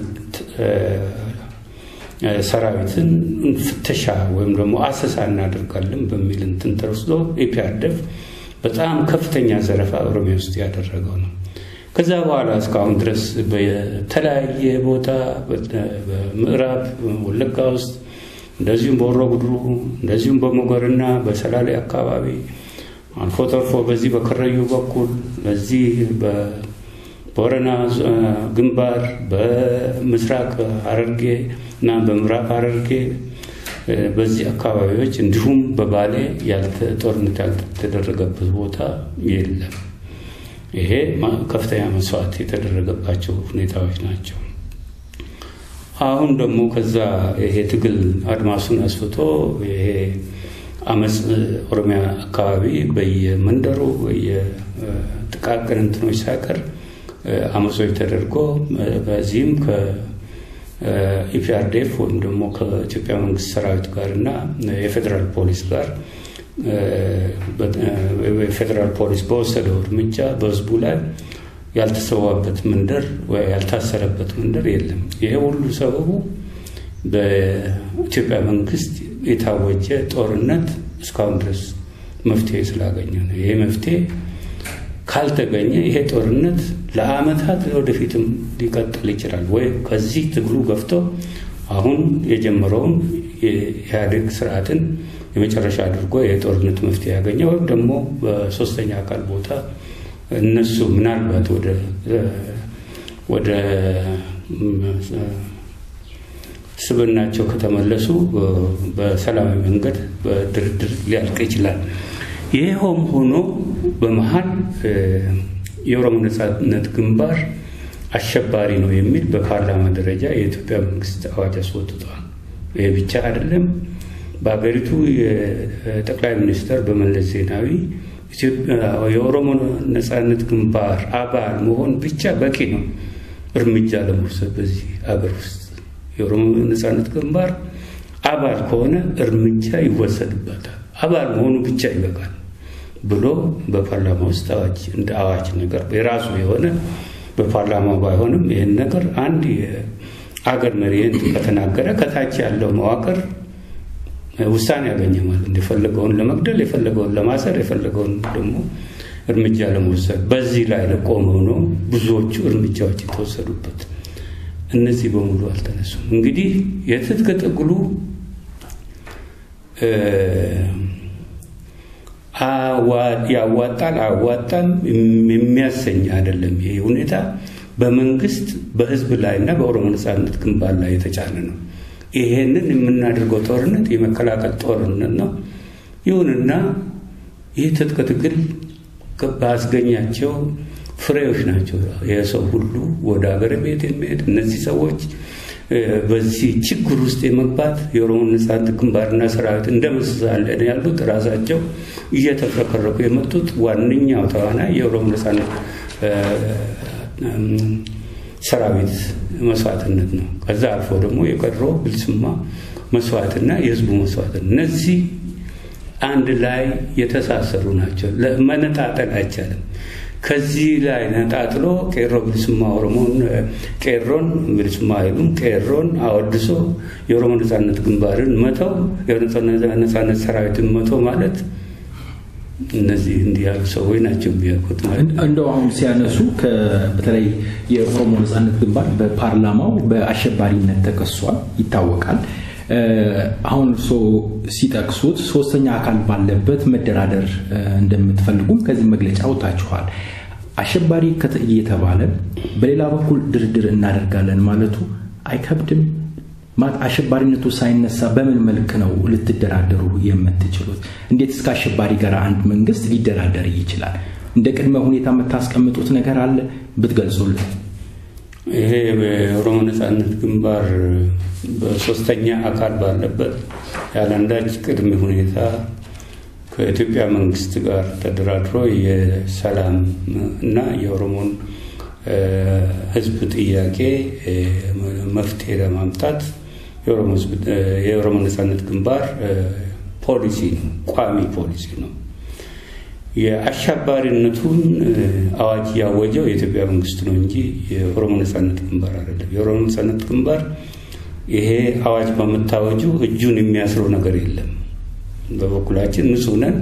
ሰራዊትን ፍተሻ ወይም ደግሞ አሰሳ እናደርጋለን በሚል እንትን ተወስዶ ኢፒአርደፍ በጣም ከፍተኛ ዘረፋ ኦሮሚያ ውስጥ ያደረገው ነው። ከዛ በኋላ እስካሁን ድረስ በተለያየ ቦታ በምዕራብ ወለጋ ውስጥ እንደዚሁም በሆሮ ጉድሩ እንደዚሁም በሞገርና በሰላሌ አካባቢ አልፎ ተርፎ በዚህ በከረዩ በኩል በዚህ በቦረና ግንባር በምስራቅ ሐረርጌ እና በምዕራብ ሐረርጌ በዚህ አካባቢዎች እንዲሁም በባሌ ጦርነት ያልተደረገበት ቦታ የለም። ይሄ ከፍተኛ መስዋዕት የተደረገባቸው ሁኔታዎች ናቸው። አሁን ደግሞ ከዛ ይሄ ትግል አድማሱን አስፍቶ ይሄ አመፅ ኦሮሚያ አካባቢ በየመንደሩ በየጥቃቅን እንትኖች ሳይቀር አመፆች ተደርጎ በዚህም ከኢፒአርዴፍ ወይም ደግሞ ከኢትዮጵያ መንግስት ሰራዊት ጋር እና የፌዴራል ፖሊስ ጋር የፌዴራል ፖሊስ በወሰደው እርምጃ በህዝቡ ላይ ያልተሰዋበት መንደር ያልታሰረበት መንደር የለም። ይሄ ሁሉ ሰበቡ በኢትዮጵያ መንግስት የታወጀ ጦርነት እስካሁን ድረስ መፍትሄ ስላገኘ ነው። ይሄ መፍትሄ ካልተገኘ ይሄ ጦርነት ለአመታት ወደፊትም ሊቀጥል ይችላል ወይ ከዚህ ትግሉ ገፍቶ አሁን የጀመረውን የኢህአዴግ ስርዓትን የመጨረሻ አድርጎ የጦርነት መፍትሄ ያገኘ ወይም ደግሞ በሶስተኛ አካል ቦታ እነሱ ምናልባት ወደ ወደ ስብናቸው ከተመለሱ በሰላማዊ መንገድ በድርድር ሊያልቅ ይችላል። ይኸውም ሆኖ በመሀል የኦሮሞ ነጻነት ግንባር አሸባሪ ነው የሚል በፓርላማ ደረጃ የኢትዮጵያ መንግስት አዋጅ አስወጥቷል። ይህ ብቻ አይደለም። በሀገሪቱ የጠቅላይ ሚኒስትር በመለስ ዜናዊ የኦሮሞ ነጻነት ግንባር አባል መሆን ብቻ በቂ ነው እርምጃ ለመውሰድ በዚህ ሀገር ውስጥ የኦሮሞ ነጻነት ግንባር አባል ከሆነ እርምጃ ይወሰድበታል። አባል መሆኑ ብቻ ይበቃል ብሎ በፓርላማ ውስጥ አዋጅ እንደ አዋጅ ነገር የራሱ የሆነ በፓርላማው ባይሆንም ይህን ነገር አንድ የአገር መሪ ከተናገረ ከታች ያለው መዋቅር ውሳኔ ያገኘ ማለት የፈለገውን ለመግደል የፈለገውን ለማሰር የፈለገውን ደግሞ እርምጃ ለመውሰድ በዚህ ላይ ለቆመው ነው ብዙዎቹ እርምጃዎች የተወሰዱበት። እነዚህ በሙሉ አልተነሱም። እንግዲህ የትጥቅ ትግሉ ያዋጣል አያዋጣም የሚያሰኝ አይደለም። ይሄ ሁኔታ በመንግስት በህዝብ ላይ እና በኦሮሞ ነጻነት ግንባር ላይ የተጫነ ነው። ይሄንን የምናደርገው ጦርነት የመከላከል ጦርነት ነው። ይሁንና ይህ ትጥቅ ትግል ባስገኛቸው ፍሬዎች ናቸው። የሰው ሁሉ ወደ ሀገር ቤት የሚሄድ እነዚህ ሰዎች በዚህ ችግር ውስጥ የመግባት የኦሮሞ ነጻነት ግንባርና ሰራዊት እንደመስሳለን ያሉት ራሳቸው እየተፍረከረኩ የመጡት ዋነኛው ተዋናይ የኦሮሞ ነጻነት ሰራዊት መስዋዕትነት ነው። ከዛ አልፎ ደግሞ የቀድሮ ብልስማ መስዋዕትና የህዝቡ መስዋዕት እነዚህ አንድ ላይ የተሳሰሩ ናቸው። መነጣጠል አይቻልም። ከዚህ ላይ ነጣጥሎ ቄሮ ብልስማ ኦሮሞን ቄሮን ብልስማ አይሉም ቄሮን አወድሶ የኦሮሞ ነጻነት ግንባርን መተው የነጻነት ሰራዊትን መተው ማለት እነዚህ እንዲህ ያሉ ሰዎች ናቸው የሚያውቁት። እንደው አሁን ሲያነሱ በተለይ የኦሮሞ ነጻነት ግንባር በፓርላማው በአሸባሪነት ተከሷል ይታወቃል። አሁን እርስዎ ሲጠቅሱት ሶስተኛ አካል ባለበት መደራደር እንደምትፈልጉም ከዚህ መግለጫ ወጥታችኋል። አሸባሪ እየተባለ በሌላ በኩል ድርድር እናደርጋለን ማለቱ አይከብድም? አሸባሪነቱ ሳይነሳ በምን መልክ ነው ልትደራደሩ የምትችሉት? እንዴት እስከ አሸባሪ ጋር አንድ መንግስት ሊደራደር ይችላል? እንደ ቅድመ ሁኔታ የምታስቀምጡት ነገር አለ ብትገልጹልን። ይሄ የኦሮሞ ነጻነት ግንባር በሶስተኛ አካል ባለበት ያለ አንዳች ቅድመ ሁኔታ ከኢትዮጵያ መንግስት ጋር ተደራድሮ የሰላም እና የኦሮሞን ሕዝብ ጥያቄ መፍትሄ ለማምጣት የኦሮሞ ነጻነት ግንባር ፖሊሲ ነው፣ ቋሚ ፖሊሲ ነው። የአሸባሪነቱን አዋጅ ያወጀው የኢትዮጵያ መንግስት ነው እንጂ የኦሮሞ ነጻነት ግንባር አይደለም። የኦሮሞ ነጻነት ግንባር ይሄ አዋጅ በመታወጁ እጁን የሚያስረው ነገር የለም። በበኩላችን ንጹህ ነን።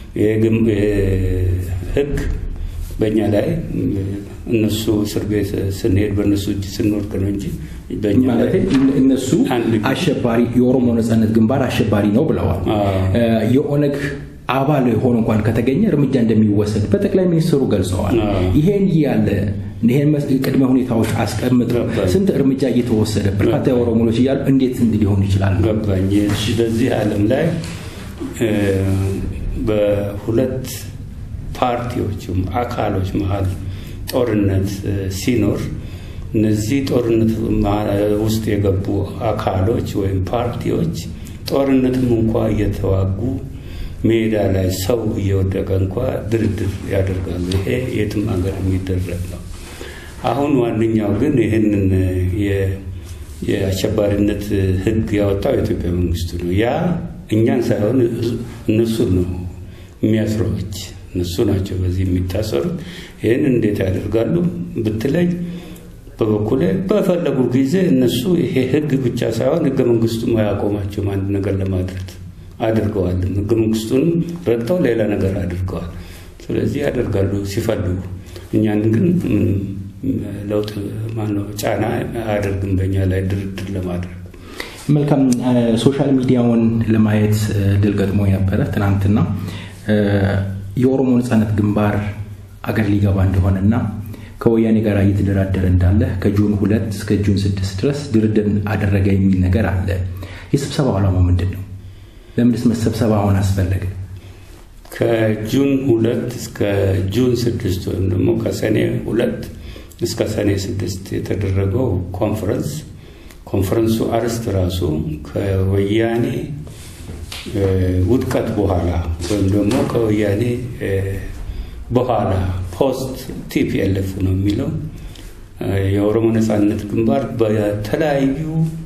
ህግ በእኛ ላይ እነሱ እስር ቤት ስንሄድ በእነሱ እጅ ስንወድቅ ነው እንጂ በእኛ ላይ እነሱ አሸባሪ የኦሮሞ ነጻነት ግንባር አሸባሪ ነው ብለዋል። የኦነግ አባል ሆኖ እንኳን ከተገኘ እርምጃ እንደሚወሰድበት ጠቅላይ ሚኒስትሩ ገልጸዋል። ይሄን ያለ ይሄን ቅድመ ሁኔታዎች አስቀምጠው ስንት እርምጃ እየተወሰደ በርካታ የኦሮሞዎች እያሉ እንዴት እንዲህ ሊሆን ይችላል? ገባኝ። በዚህ ዓለም ላይ በሁለት ፓርቲዎችም አካሎች መሀል ጦርነት ሲኖር እነዚህ ጦርነት ውስጥ የገቡ አካሎች ወይም ፓርቲዎች ጦርነትም እንኳ እየተዋጉ ሜዳ ላይ ሰው እየወደቀ እንኳ ድርድር ያደርጋሉ። ይሄ የትም ሀገር የሚደረግ ነው። አሁን ዋነኛው ግን ይህንን የአሸባሪነት ሕግ ያወጣው የኢትዮጵያ መንግስቱ ነው። ያ እኛን ሳይሆን እነሱን ነው የሚያስረዎች እነሱ ናቸው በዚህ የሚታሰሩት። ይህን እንዴት ያደርጋሉ ብትለኝ በበኩሌ በፈለጉ ጊዜ እነሱ ይሄ ህግ ብቻ ሳይሆን ህገ መንግስቱም አያቆማቸውም አንድ ነገር ለማድረግ አድርገዋልም። ህገ መንግስቱንም ረግጠው ሌላ ነገር አድርገዋል። ስለዚህ ያደርጋሉ ሲፈልጉ። እኛን ግን ለውጥ ማነው ጫና አያደርግም በእኛ ላይ ድርድር ለማድረግ። መልካም። ሶሻል ሚዲያውን ለማየት ድል ገጥሞ ነበረ ትናንትና የኦሮሞ ነጻነት ግንባር አገር ሊገባ እንደሆነና ከወያኔ ጋር እየተደራደረ እንዳለ ከጁን ሁለት እስከ ጁን ስድስት ድረስ ድርድር አደረገ የሚል ነገር አለ። የስብሰባው ዓላማ ምንድን ነው? ለምንስ መሰብሰባውን አስፈለገ? ከጁን ሁለት እስከ ጁን ስድስት ወይም ደግሞ ከሰኔ ሁለት እስከ ሰኔ ስድስት የተደረገው ኮንፈረንስ ኮንፈረንሱ አርስት ራሱ ከወያኔ ውድቀት በኋላ ወይም ደግሞ ከወያኔ በኋላ ፖስት ቲፒኤልኤፍ ነው የሚለው የኦሮሞ ነጻነት ግንባር በተለያዩ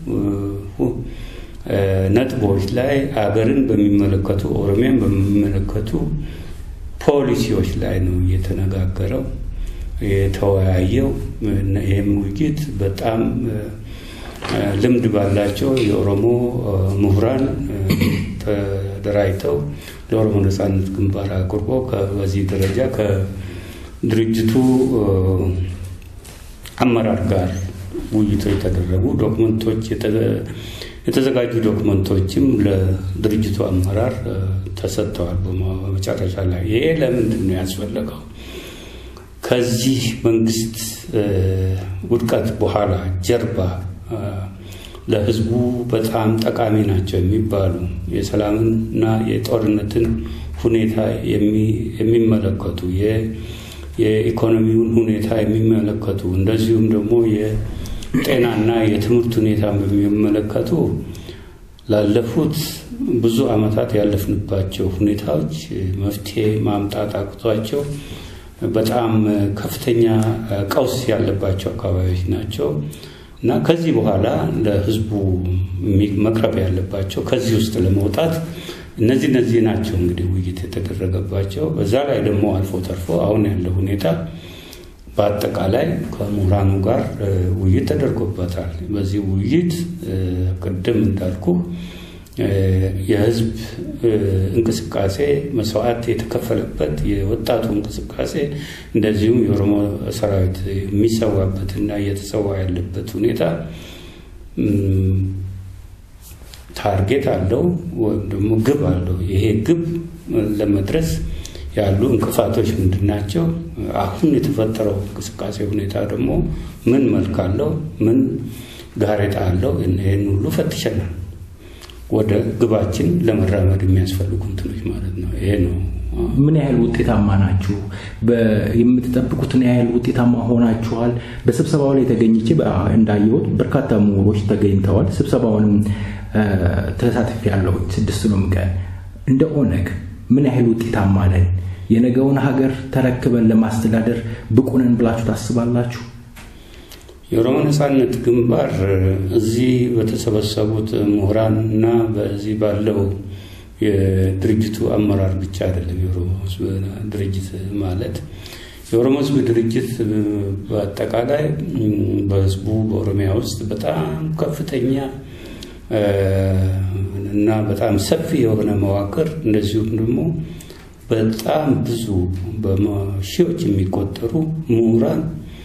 ነጥቦች ላይ አገርን በሚመለከቱ ኦሮሚያን በሚመለከቱ ፖሊሲዎች ላይ ነው እየተነጋገረው የተወያየው። ይህም ውይይት በጣም ልምድ ባላቸው የኦሮሞ ምሁራን ተደራጅተው ለኦሮሞ ነጻነት ግንባር አቅርቦ በዚህ ደረጃ ከድርጅቱ አመራር ጋር ውይይቶች የተደረጉ ዶክመንቶች የተዘጋጁ ዶክመንቶችም ለድርጅቱ አመራር ተሰጥተዋል። በመጨረሻ ላይ ይሄ ለምንድን ነው ያስፈለገው? ከዚህ መንግስት ውድቀት በኋላ ጀርባ ለህዝቡ በጣም ጠቃሚ ናቸው የሚባሉ የሰላምና የጦርነትን ሁኔታ የሚመለከቱ የኢኮኖሚውን ሁኔታ የሚመለከቱ እንደዚሁም ደግሞ የጤናና የትምህርት ሁኔታ በሚመለከቱ ላለፉት ብዙ ዓመታት ያለፍንባቸው ሁኔታዎች መፍትሄ ማምጣት አቅቷቸው በጣም ከፍተኛ ቀውስ ያለባቸው አካባቢዎች ናቸው እና ከዚህ በኋላ ለህዝቡ መቅረብ ያለባቸው ከዚህ ውስጥ ለመውጣት እነዚህ እነዚህ ናቸው እንግዲህ ውይይት የተደረገባቸው። በዛ ላይ ደግሞ አልፎ ተርፎ አሁን ያለው ሁኔታ በአጠቃላይ ከምሁራኑ ጋር ውይይት ተደርጎበታል። በዚህ ውይይት ቅድም እንዳልኩ የህዝብ እንቅስቃሴ መስዋዕት የተከፈለበት የወጣቱ እንቅስቃሴ እንደዚሁም የኦሮሞ ሰራዊት የሚሰዋበትና እየተሰዋ ያለበት ሁኔታ ታርጌት አለው ወይም ደግሞ ግብ አለው። ይሄ ግብ ለመድረስ ያሉ እንቅፋቶች ምንድን ናቸው? አሁን የተፈጠረው እንቅስቃሴ ሁኔታ ደግሞ ምን መልክ አለው? ምን ጋሬጣ አለው? ይህን ሁሉ ፈትሸናል። ወደ ግባችን ለመራመድ የሚያስፈልጉ እንትኖች ማለት ነው። ይሄ ነው። ምን ያህል ውጤታማ ናችሁ? የምትጠብቁትን ያህል ውጤታማ ሆናችኋል? በስብሰባው ላይ ተገኝቼ እንዳየሁት በርካታ ምሁሮች ተገኝተዋል። ስብሰባውንም ተሳትፍ ያለው ስድስቱንም ቀን እንደ ኦነግ ምን ያህል ውጤታማ ነን? የነገውን ሀገር ተረክበን ለማስተዳደር ብቁ ነን ብላችሁ ታስባላችሁ? የኦሮሞ ነጻነት ግንባር እዚህ በተሰበሰቡት ምሁራን እና በዚህ ባለው የድርጅቱ አመራር ብቻ አይደለም። የኦሮሞ ህዝብ ድርጅት ማለት የኦሮሞ ህዝብ ድርጅት በአጠቃላይ በህዝቡ በኦሮሚያ ውስጥ በጣም ከፍተኛ እና በጣም ሰፊ የሆነ መዋቅር እንደዚሁም ደግሞ በጣም ብዙ በሺዎች የሚቆጠሩ ምሁራን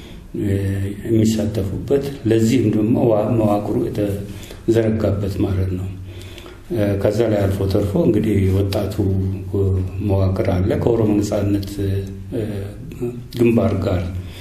የሚሳተፉበት ለዚህም ደግሞ መዋቅሩ የተዘረጋበት ማለት ነው። ከዛ ላይ አልፎ ተርፎ እንግዲህ ወጣቱ መዋቅር አለ ከኦሮሞ ነጻነት ግንባር ጋር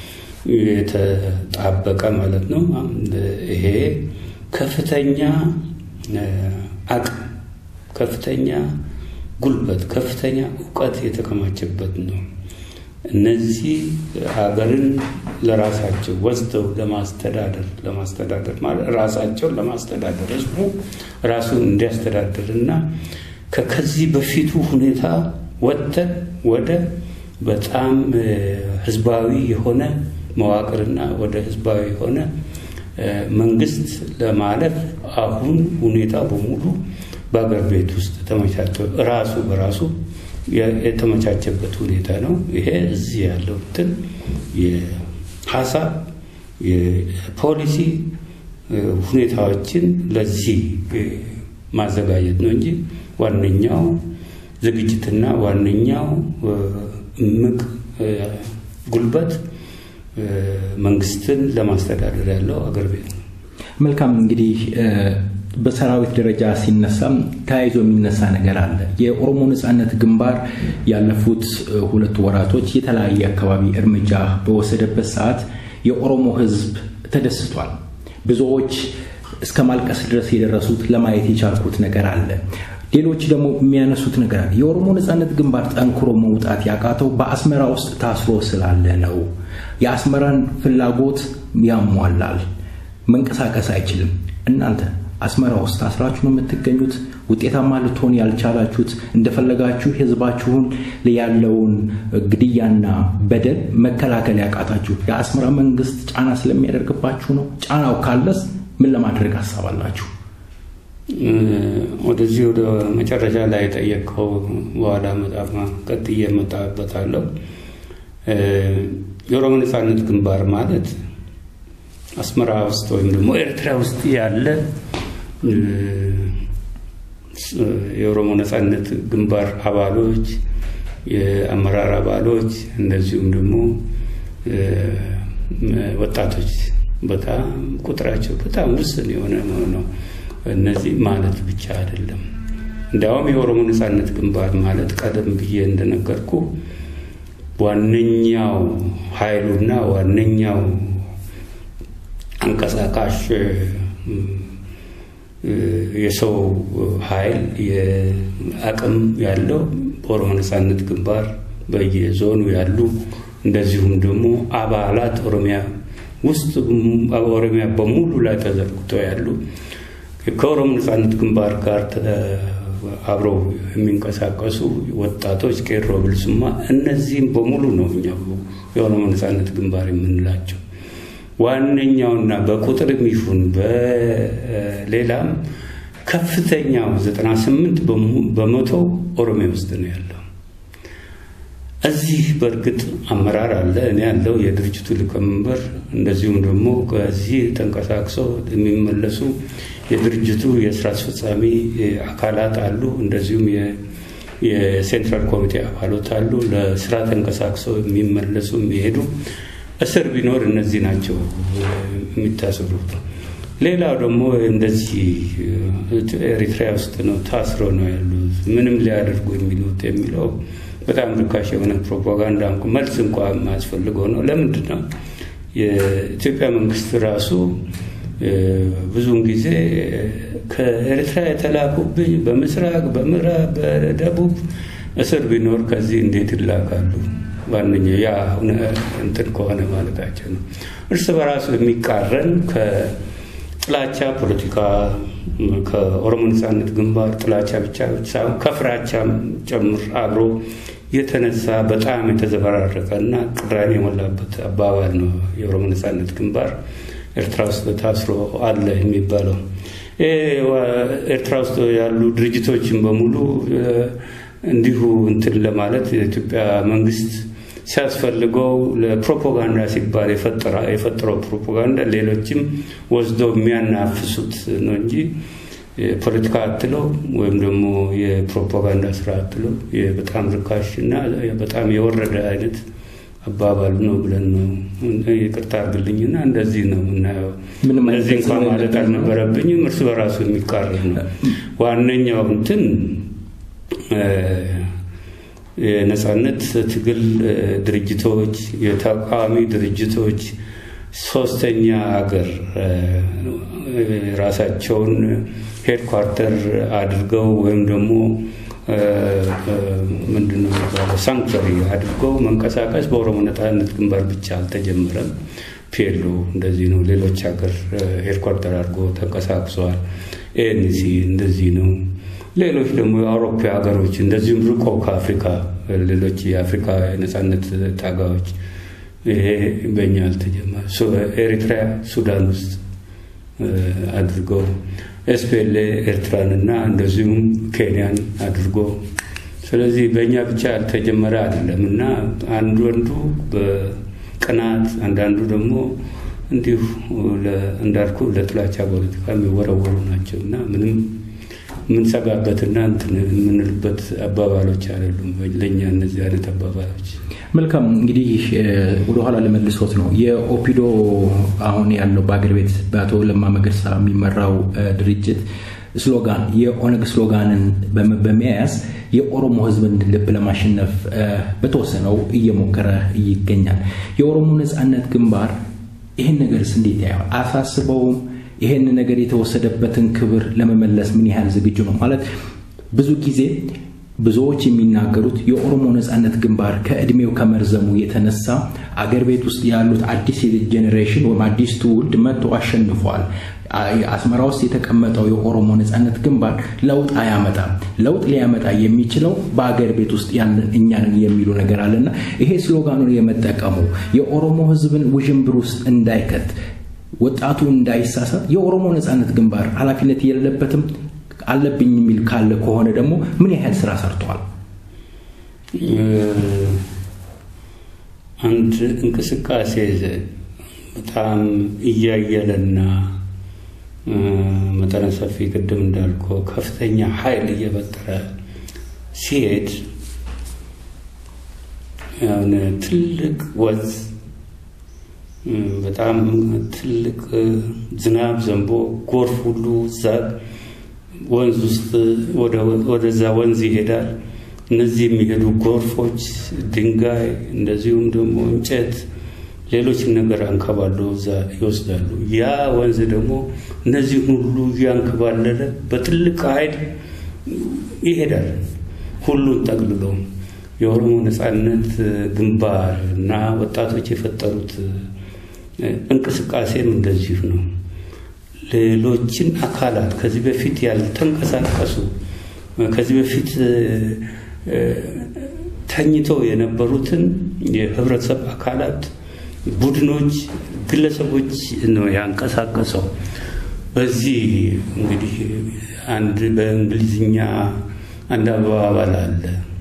የተጣበቀ ማለት ነው። ይሄ ከፍተኛ አቅም፣ ከፍተኛ ጉልበት፣ ከፍተኛ እውቀት የተከማቸበት ነው። እነዚህ ሀገርን ለራሳቸው ወስደው ለማስተዳደር ለማስተዳደር ማለት ራሳቸውን ለማስተዳደር ህዝቡ ራሱን እንዲያስተዳድር እና ከከዚህ በፊቱ ሁኔታ ወጥተን ወደ በጣም ህዝባዊ የሆነ መዋቅርና ወደ ህዝባዊ የሆነ መንግስት ለማለፍ አሁን ሁኔታ በሙሉ በአገር ቤት ውስጥ ተመቻቸ ራሱ በራሱ የተመቻቸበት ሁኔታ ነው። ይሄ እዚህ ያለው እንትን የሀሳብ የፖሊሲ ሁኔታዎችን ለዚህ ማዘጋጀት ነው እንጂ ዋነኛው ዝግጅትና ዋነኛው እምቅ ጉልበት መንግስትን ለማስተዳደር ያለው አገር ቤት ነው። መልካም እንግዲህ በሰራዊት ደረጃ ሲነሳም ተያይዞ የሚነሳ ነገር አለ። የኦሮሞ ነጻነት ግንባር ያለፉት ሁለት ወራቶች የተለያየ አካባቢ እርምጃ በወሰደበት ሰዓት የኦሮሞ ህዝብ ተደስቷል። ብዙዎች እስከ ማልቀስ ድረስ የደረሱት ለማየት የቻልኩት ነገር አለ። ሌሎች ደግሞ የሚያነሱት ነገር አለ። የኦሮሞ ነጻነት ግንባር ጠንክሮ መውጣት ያቃተው በአስመራ ውስጥ ታስሮ ስላለ ነው። የአስመራን ፍላጎት ያሟላል፣ መንቀሳቀስ አይችልም። እናንተ አስመራ ውስጥ ታስራችሁ ነው የምትገኙት። ውጤታማ ልትሆን ያልቻላችሁት እንደፈለጋችሁ ህዝባችሁን ያለውን ግድያና በደል መከላከል ያቃታችሁ የአስመራ መንግስት ጫና ስለሚያደርግባችሁ ነው። ጫናው ካለስ ምን ለማድረግ ሀሳብ አላችሁ? ወደዚህ ወደ መጨረሻ ላይ የጠየቀው በኋላ መጣፍ ቀጥዬ እመጣበታለሁ። የኦሮሞ ነጻነት ግንባር ማለት አስመራ ውስጥ ወይም ደግሞ ኤርትራ ውስጥ ያለ የኦሮሞ ነጻነት ግንባር አባሎች፣ የአመራር አባሎች እንደዚሁም ደግሞ ወጣቶች በጣም ቁጥራቸው በጣም ውስን የሆነ ነው። እነዚህ ማለት ብቻ አይደለም። እንዲያውም የኦሮሞ ነጻነት ግንባር ማለት ቀደም ብዬ እንደነገርኩ ዋነኛው ኃይሉና ዋነኛው አንቀሳቃሽ የሰው ኃይል አቅም ያለው በኦሮሞ ነጻነት ግንባር በየዞኑ ያሉ እንደዚሁም ደግሞ አባላት ኦሮሚያ ውስጥ ኦሮሚያ በሙሉ ላይ ተዘርግተው ያሉ ከኦሮሞ ነጻነት ግንባር ጋር አብረው የሚንቀሳቀሱ ወጣቶች ቄሮ፣ ብልሱማ እነዚህም በሙሉ ነው እኛ የኦሮሞ ነጻነት ግንባር የምንላቸው። ዋነኛውና በቁጥርም ይሁን በሌላም ከፍተኛው 98 በመቶ ኦሮሚያ ውስጥ ነው ያለው። እዚህ በእርግጥ አመራር አለ፣ እኔ ያለው የድርጅቱ ሊቀመንበር፣ እንደዚሁም ደግሞ ከዚህ ተንቀሳቅሰው የሚመለሱ የድርጅቱ የስራ አስፈጻሚ አካላት አሉ። እንደዚሁም የሴንትራል ኮሚቴ አባሎት አሉ። ለስራ ተንቀሳቅሰው የሚመለሱ የሚሄዱ እስር ቢኖር እነዚህ ናቸው የሚታሰሩት። ሌላው ደግሞ እንደዚህ ኤሪትሪያ ውስጥ ነው ታስሮ ነው ያሉት። ምንም ሊያደርጉ የሚሉት የሚለው በጣም ርካሽ የሆነ ፕሮፓጋንዳ መልስ እንኳ የማያስፈልገው ነው። ለምንድን ነው የኢትዮጵያ መንግስት ራሱ ብዙውን ጊዜ ከኤርትራ የተላኩብኝ በምስራቅ፣ በምዕራብ፣ በደቡብ እስር ቢኖር ከዚህ እንዴት ይላካሉ? ዋነኛው ያ እንትን ከሆነ ማለታቸው ነው። እርስ በራሱ የሚቃረን ከጥላቻ ፖለቲካ ከኦሮሞ ነጻነት ግንባር ጥላቻ ብቻ ሳይሆን ከፍራቻም ጨምር አብሮ የተነሳ በጣም የተዘበራረቀ እና ቅራኔ የሞላበት አባባል ነው። የኦሮሞ ነጻነት ግንባር ኤርትራ ውስጥ ታስሮ አለ የሚባለው ኤርትራ ውስጥ ያሉ ድርጅቶችን በሙሉ እንዲሁ እንትን ለማለት የኢትዮጵያ መንግስት ሲያስፈልገው ለፕሮፓጋንዳ ሲባል የፈጠረው ፕሮፓጋንዳ ሌሎችም ወስደው የሚያናፍሱት ነው እንጂ የፖለቲካ አትለው ወይም ደግሞ የፕሮፓጋንዳ ስራ አትለው በጣም ርካሽ እና በጣም የወረደ አይነት አባባሉ ነው ብለን ነው ይቅርታ አድርግልኝና እንደዚህ ነው የምናየው። እንደዚህ እንኳን ማለት አልነበረብኝም። እርስ በራሱ የሚቃረን ነው። ዋነኛው እንትን የነጻነት ትግል ድርጅቶች፣ የተቃዋሚ ድርጅቶች ሶስተኛ ሀገር ራሳቸውን ሄድኳርተር አድርገው ወይም ደግሞ ምንድነው የሚባለው ሳንክቸሪ አድርገው መንቀሳቀስ በኦሮሞ ነጻነት ግንባር ብቻ አልተጀመረም። ፒኤሎ እንደዚህ ነው። ሌሎች ሀገር ሄድኳርተር አድርጎ ተንቀሳቅሰዋል። ኤንሲ እንደዚህ ነው። ሌሎች ደግሞ የአውሮፓ ሀገሮች እንደዚሁም ርቆ ከአፍሪካ ሌሎች የአፍሪካ የነጻነት ታጋዮች ይሄ በእኛ አልተጀመረ። ኤሪትሪያ ሱዳን ውስጥ አድርገው ኤስፔሌ ኤርትራንና እንደዚሁም ኬንያን አድርጎ ስለዚህ በእኛ ብቻ ያልተጀመረ አይደለም እና አንዱ አንዱ በቅናት አንዳንዱ ደግሞ እንዲሁ እንዳልኩ ለጥላቻ ፖለቲካ የሚወረወሩ ናቸው እና ምንም የምንሰጋበትና የምንልበት አባባሎች አይደሉም ለእኛ እነዚህ አይነት አባባሎች። መልካም እንግዲህ ወደኋላ ለመልሶት ነው የኦፒዶ አሁን ያለው በአገር ቤት በአቶ ለማ መገርሳ የሚመራው ድርጅት ስሎጋን የኦነግ ስሎጋንን በመያዝ የኦሮሞ ሕዝብን ልብ ለማሸነፍ በተወሰነው እየሞከረ ይገኛል። የኦሮሞ ነጻነት ግንባር ይህን ነገርስ እንዴት ያየዋል? አሳስበውም ይሄን ነገር የተወሰደበትን ክብር ለመመለስ ምን ያህል ዝግጁ ነው? ማለት ብዙ ጊዜ ብዙዎች የሚናገሩት የኦሮሞ ነጻነት ግንባር ከእድሜው ከመርዘሙ የተነሳ አገር ቤት ውስጥ ያሉት አዲስ ጄኔሬሽን ወይም አዲስ ትውልድ መጥቶ አሸንፏል። አስመራ ውስጥ የተቀመጠው የኦሮሞ ነጻነት ግንባር ለውጥ አያመጣም። ለውጥ ሊያመጣ የሚችለው በአገር ቤት ውስጥ ያለን እኛንን የሚሉ ነገር አለና ይሄ ስሎጋኑን የመጠቀሙ የኦሮሞ ህዝብን ውዥንብር ውስጥ እንዳይከት ወጣቱ እንዳይሳሳት የኦሮሞ ነጻነት ግንባር ኃላፊነት የለበትም አለብኝ የሚል ካለ ከሆነ ደግሞ ምን ያህል ስራ ሰርተዋል? አንድ እንቅስቃሴ በጣም እያየለና መጠነ ሰፊ ቅድም እንዳልኮ ከፍተኛ ኃይል እየፈጠረ ሲሄድ የሆነ ትልቅ ወዝ በጣም ትልቅ ዝናብ ዘንቦ ጎርፍ ሁሉ እዛ ወንዝ ውስጥ ወደዛ ወንዝ ይሄዳል። እነዚህ የሚሄዱ ጎርፎች ድንጋይ፣ እንደዚሁም ደግሞ እንጨት፣ ሌሎች ነገር አንከባሎ እዛ ይወስዳሉ። ያ ወንዝ ደግሞ እነዚህ ሁሉ እያንከባለለ በትልቅ ኃይል ይሄዳል። ሁሉን ጠቅልሎ የኦሮሞ ነጻነት ግንባር እና ወጣቶች የፈጠሩት እንቅስቃሴም እንደዚሁ ነው። ሌሎችን አካላት ከዚህ በፊት ያልተንቀሳቀሱ ከዚህ በፊት ተኝተው የነበሩትን የህብረተሰብ አካላት፣ ቡድኖች፣ ግለሰቦች ነው ያንቀሳቀሰው። በዚህ እንግዲህ አንድ በእንግሊዝኛ አንድ አባባል አለ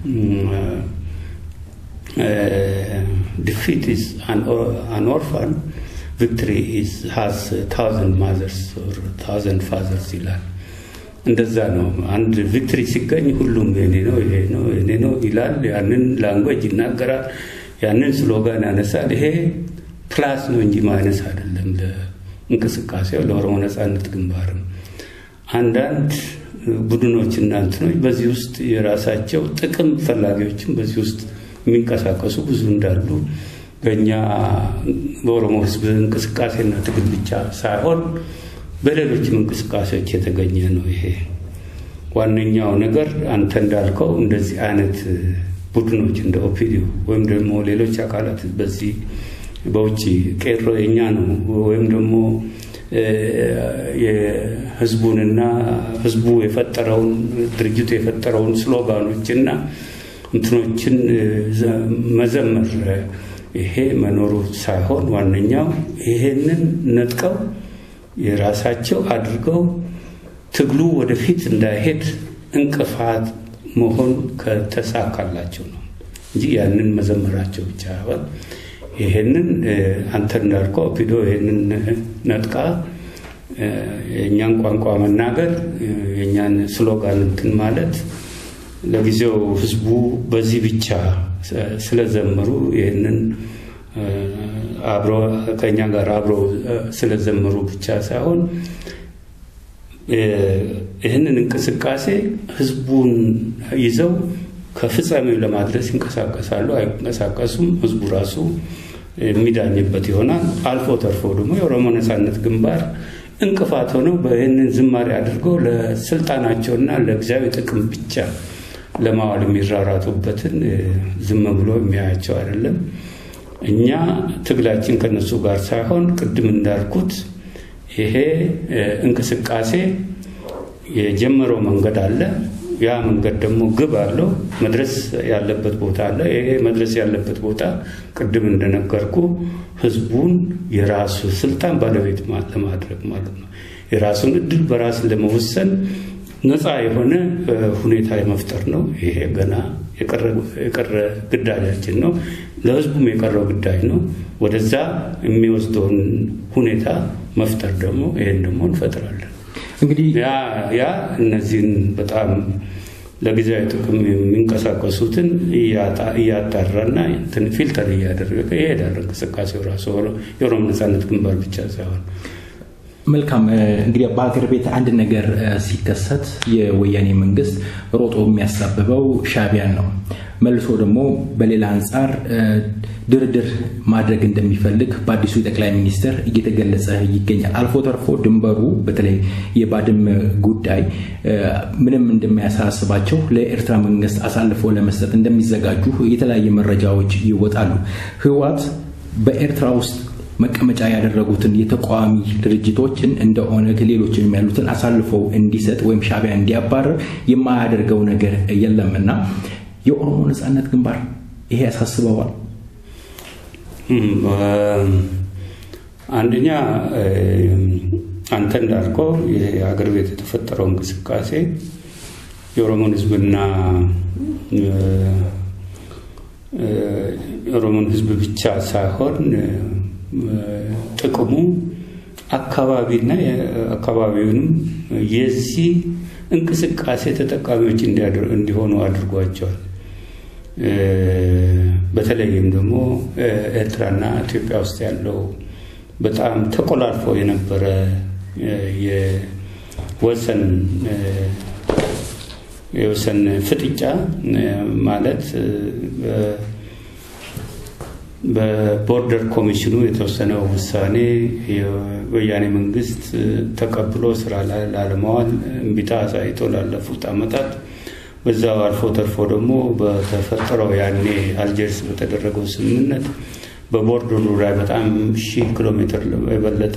ዲፊት ኢዝ አን ኦርፋን ቪክትሪ ኢዝ ሃዝ ታውዘንድ ማዘርስ ኦር ታውዘንድ ፋዘርስ ይላል። እንደዛ ነው። አንድ ቪክትሪ ሲገኝ ሁሉም የኔ ነው ይሄ ነው የኔ ነው ይላል። ያንን ላንጓጅ ይናገራል። ያንን ስሎጋን ያነሳል። ይሄ ፕላስ ነው እንጂ ማይነስ አይደለም። ለእንቅስቃሴው ለኦሮሞ ነጻነት ግንባርም አንዳንድ ቡድኖች እና እንትኖች በዚህ ውስጥ የራሳቸው ጥቅም ፈላጊዎችም በዚህ ውስጥ የሚንቀሳቀሱ ብዙ እንዳሉ በእኛ በኦሮሞ ሕዝብ እንቅስቃሴና ትግል ብቻ ሳይሆን በሌሎችም እንቅስቃሴዎች የተገኘ ነው። ይሄ ዋነኛው ነገር አንተ እንዳልከው እንደዚህ አይነት ቡድኖች እንደ ኦፒዲዮ ወይም ደግሞ ሌሎች አካላት በዚህ በውጭ ቄሮ የኛ ነው ወይም ደግሞ የህዝቡንና ህዝቡ የፈጠረውን ድርጅቱ የፈጠረውን ስሎጋኖችና እንትኖችን መዘመር ይሄ መኖሩ ሳይሆን ዋነኛው ይሄንን ነጥቀው የራሳቸው አድርገው ትግሉ ወደፊት እንዳይሄድ እንቅፋት መሆን ከተሳካላቸው ነው እንጂ ያንን መዘመራቸው ብቻ ይሆን ይሄንን አንተ እንዳልከው ኦፒዶ ይሄንን ነጥቃ የእኛን ቋንቋ መናገር የእኛን ስሎጋን እንትን ማለት ለጊዜው ህዝቡ በዚህ ብቻ ስለዘመሩ ይህንን አብሮ ከእኛ ጋር አብረው ስለዘመሩ ብቻ ሳይሆን ይህንን እንቅስቃሴ ህዝቡን ይዘው ከፍጻሜው ለማድረስ ይንቀሳቀሳሉ። አይንቀሳቀሱም፣ ህዝቡ ራሱ የሚዳኝበት ይሆናል። አልፎ ተርፎ ደግሞ የኦሮሞ ነጻነት ግንባር እንቅፋት ሆነው በይህንን ዝማሬ አድርገው ለስልጣናቸውና ለጊዜያዊ ጥቅም ብቻ ለማዋል የሚራራጡበትን ዝም ብሎ የሚያያቸው አይደለም። እኛ ትግላችን ከነሱ ጋር ሳይሆን ቅድም እንዳልኩት ይሄ እንቅስቃሴ የጀመረው መንገድ አለ። ያ መንገድ ደግሞ ግብ አለው፣ መድረስ ያለበት ቦታ አለ። ይሄ መድረስ ያለበት ቦታ ቅድም እንደነገርኩ ህዝቡን የራሱ ስልጣን ባለቤት ለማድረግ ማለት ነው። የራሱን እድል በራስ ለመወሰን ነፃ የሆነ ሁኔታ የመፍጠር ነው። ይሄ ገና የቀረ ግዳጃችን ነው። ለህዝቡም የቀረው ግዳጅ ነው። ወደዛ የሚወስደውን ሁኔታ መፍጠር ደግሞ ይሄን ደግሞ እንፈጥራለን። እንግዲህ ያ እነዚህን በጣም ለጊዜያዊ ጥቅም የሚንቀሳቀሱትን እያጣራና ፊልተር እያደረገ ይሄዳል። እንቅስቃሴው ራሱ የኦሮሞ ነጻነት ግንባር ብቻ ሳይሆን መልካም እንግዲህ በሀገር ቤት አንድ ነገር ሲከሰት የወያኔ መንግስት ሮጦ የሚያሳብበው ሻቢያን ነው። መልሶ ደግሞ በሌላ አንጻር ድርድር ማድረግ እንደሚፈልግ በአዲሱ የጠቅላይ ሚኒስትር እየተገለጸ ይገኛል። አልፎ ተርፎ ድንበሩ በተለይ የባድመ ጉዳይ ምንም እንደማያሳስባቸው ለኤርትራ መንግስት አሳልፎ ለመስጠት እንደሚዘጋጁ የተለያየ መረጃዎች ይወጣሉ። ህወሓት በኤርትራ ውስጥ መቀመጫ ያደረጉትን የተቃዋሚ ድርጅቶችን እንደ ኦነግ ሌሎችንም ያሉትን አሳልፈው እንዲሰጥ ወይም ሻቢያ እንዲያባረር የማያደርገው ነገር የለም እና የኦሮሞ ነጻነት ግንባር ይሄ ያሳስበዋል። አንደኛ አንተ እንዳልከው የሀገር ቤት የተፈጠረው እንቅስቃሴ የኦሮሞን ህዝብና የኦሮሞን ህዝብ ብቻ ሳይሆን ጥቅሙ አካባቢና አካባቢውንም የዚህ እንቅስቃሴ ተጠቃሚዎች እንዲሆኑ አድርጓቸዋል። በተለይም ደግሞ ኤርትራና ኢትዮጵያ ውስጥ ያለው በጣም ተቆላልፎ የነበረ የወሰን የወሰን ፍጥጫ ማለት በቦርደር ኮሚሽኑ የተወሰነው ውሳኔ የወያኔ መንግስት ተቀብሎ ስራ ላይ ላለማዋል እምቢታ አሳይቶ ላለፉት ዓመታት በዛው አልፎ ተርፎ ደግሞ በተፈጠረው ያኔ አልጀርስ በተደረገው ስምምነት በቦርደሩ ላይ በጣም ሺህ ኪሎ ሜትር የበለጠ